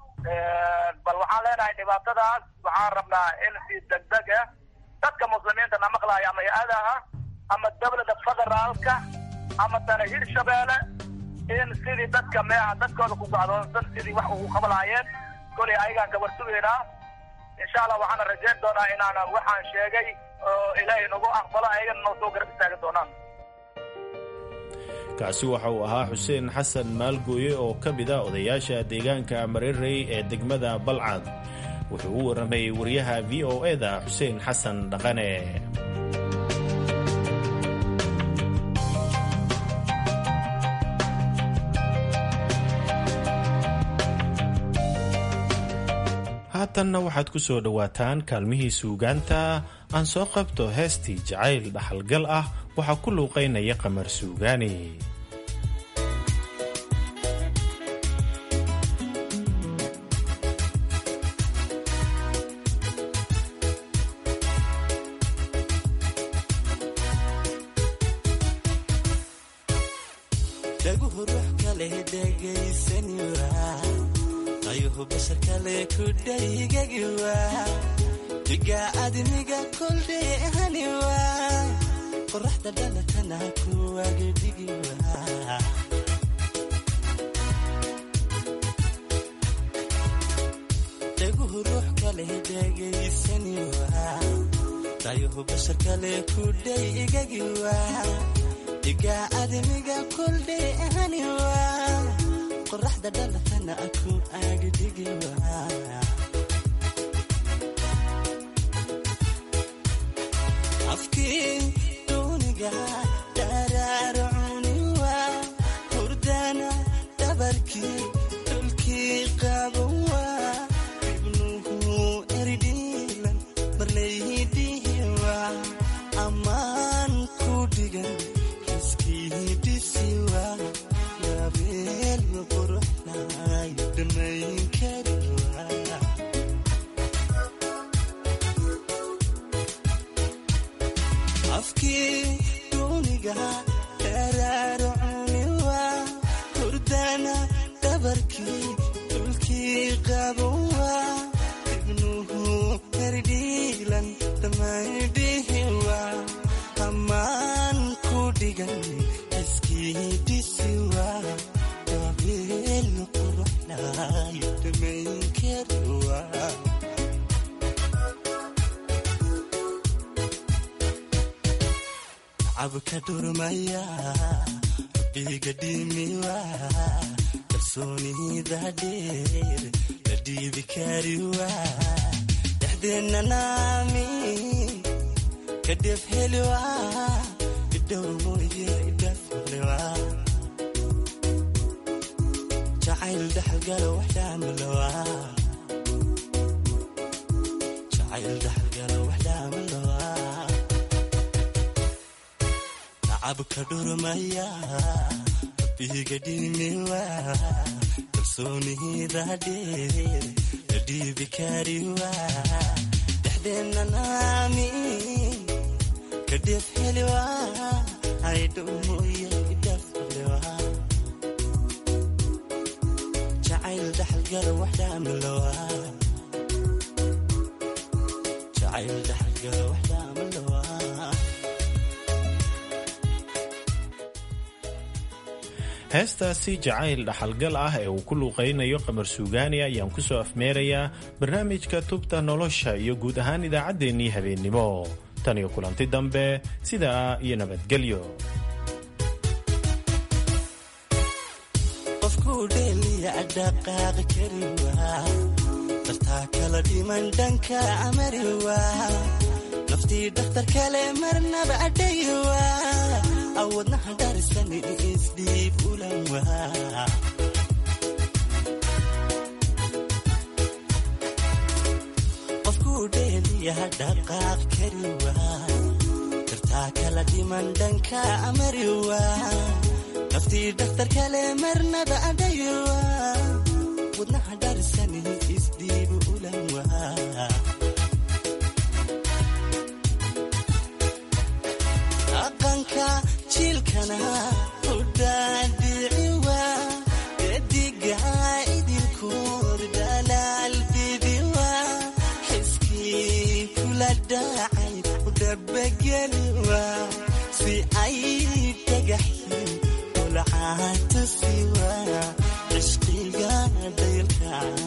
bal waxaan leenahay dhibaatadaas waxaan rabnaa in si degdeg ah dadka muslimiinta na maqlaaya ama hay-adaha ama dawladda federaalka ama tana hirshabeelle in sidii dadka meeha dadkooda ku gacdoonsan sidii wax ugu qablaayeen kolay ayagaan ka warsugeynaa insha allah waxaana rajayn doonaa inaana waxaan sheegay oo ilaahay nagu aqbalo ayagana noo soo garab istaagi doonaan kaasi waxa uu ahaa xuseen xasan maalgooye oo ka mid a odayaasha deegaanka mareerey ee degmada balcad wuxuu u warramayey wariyaha v o e da xuseen xasan dhaqane haatanna waxaad ku soo dhowaataan kaalmihii suugaanta aan soo qabto heestii jacayl dhaxalgal ah waxaa ku luuqaynaya qamar suugaani dhaguhu ruux kale dhegaysaniwa ayuhu bashar kale ku dhaygagiwa diga adniga koldheehaniwa qoraxda dhalatana kuwagedhigiwa dhaguhu ruux kale dhegaysaniwa ayuhu bashar kale ku dhaygagiwa diga adniga koldheehaniwa qoraxda dhalatana ku agdhigiwa afkii duuniga dharaarcuniwa hurdana dhabarkii dhulkii qabowa ibnuhu erdhiilan marlaydihiwa ammaan ku dhigan iskiidisiwa yabeel quruxnay dhamayn kariwa afkii duuniga dharaarcuniwa hurdana dhabarkii dhulkii qabowa ibnuhu erdhiilan dhamaydhihiwa ammaan ku dhigan iskiidisiwa yabeel quruxnay dhamayn kariwa cabka dhurmaya rabbiga dhimiwa kalsoonida dheer la dhiibi kariwa dhexdeenna naami kadhef heliwa idhowr mooye idhaflewa jacayl dhaxalgalo waxdhaamalowa jacayl dhaxalgalo waxdhaamalowa cabka dhurmaya rabbiga dhimiwa kalsoonida dheer la dhiibi kariwa dhexdeenna naami kadhef heliwa aydhow mooye idhaflewa jacayl dhaxalgala waxdhaamalowa jacayl dhaxalgala waxdhaamalowa heestaasi jacayl dhaxalgal ah ee uu ku luuqaynayo qamar suugaani ayaan ku soo afmeerayaa barnaamijka tubta nolosha iyo guud ahaan idaacaddeenii habeennimo tan iyo kulanti dambe sidaa iyo nabadgelyo qofkuu dheeliya dhaqaaqi kariwa dartaa kala dhiman dhanka amariwa naftii dhakhtar kale marnaba adhayiwa awadnaha dharisani isdhiib ulanwa qofkuu dheeliya dhaqaaq kariwa dartaa kala dhiman dhanka amariwa naftii dhakhtar kale marnaba adhayiwa wadnaha dharisani isdhiib ulanwa dhaqanka jiilkana udhaadhiciwa ediga idinkood dhalaal bibiwa xiskii kula dhacay udhabageliwa si ay dhagaxin ulcaatusiwa cishqiga daylka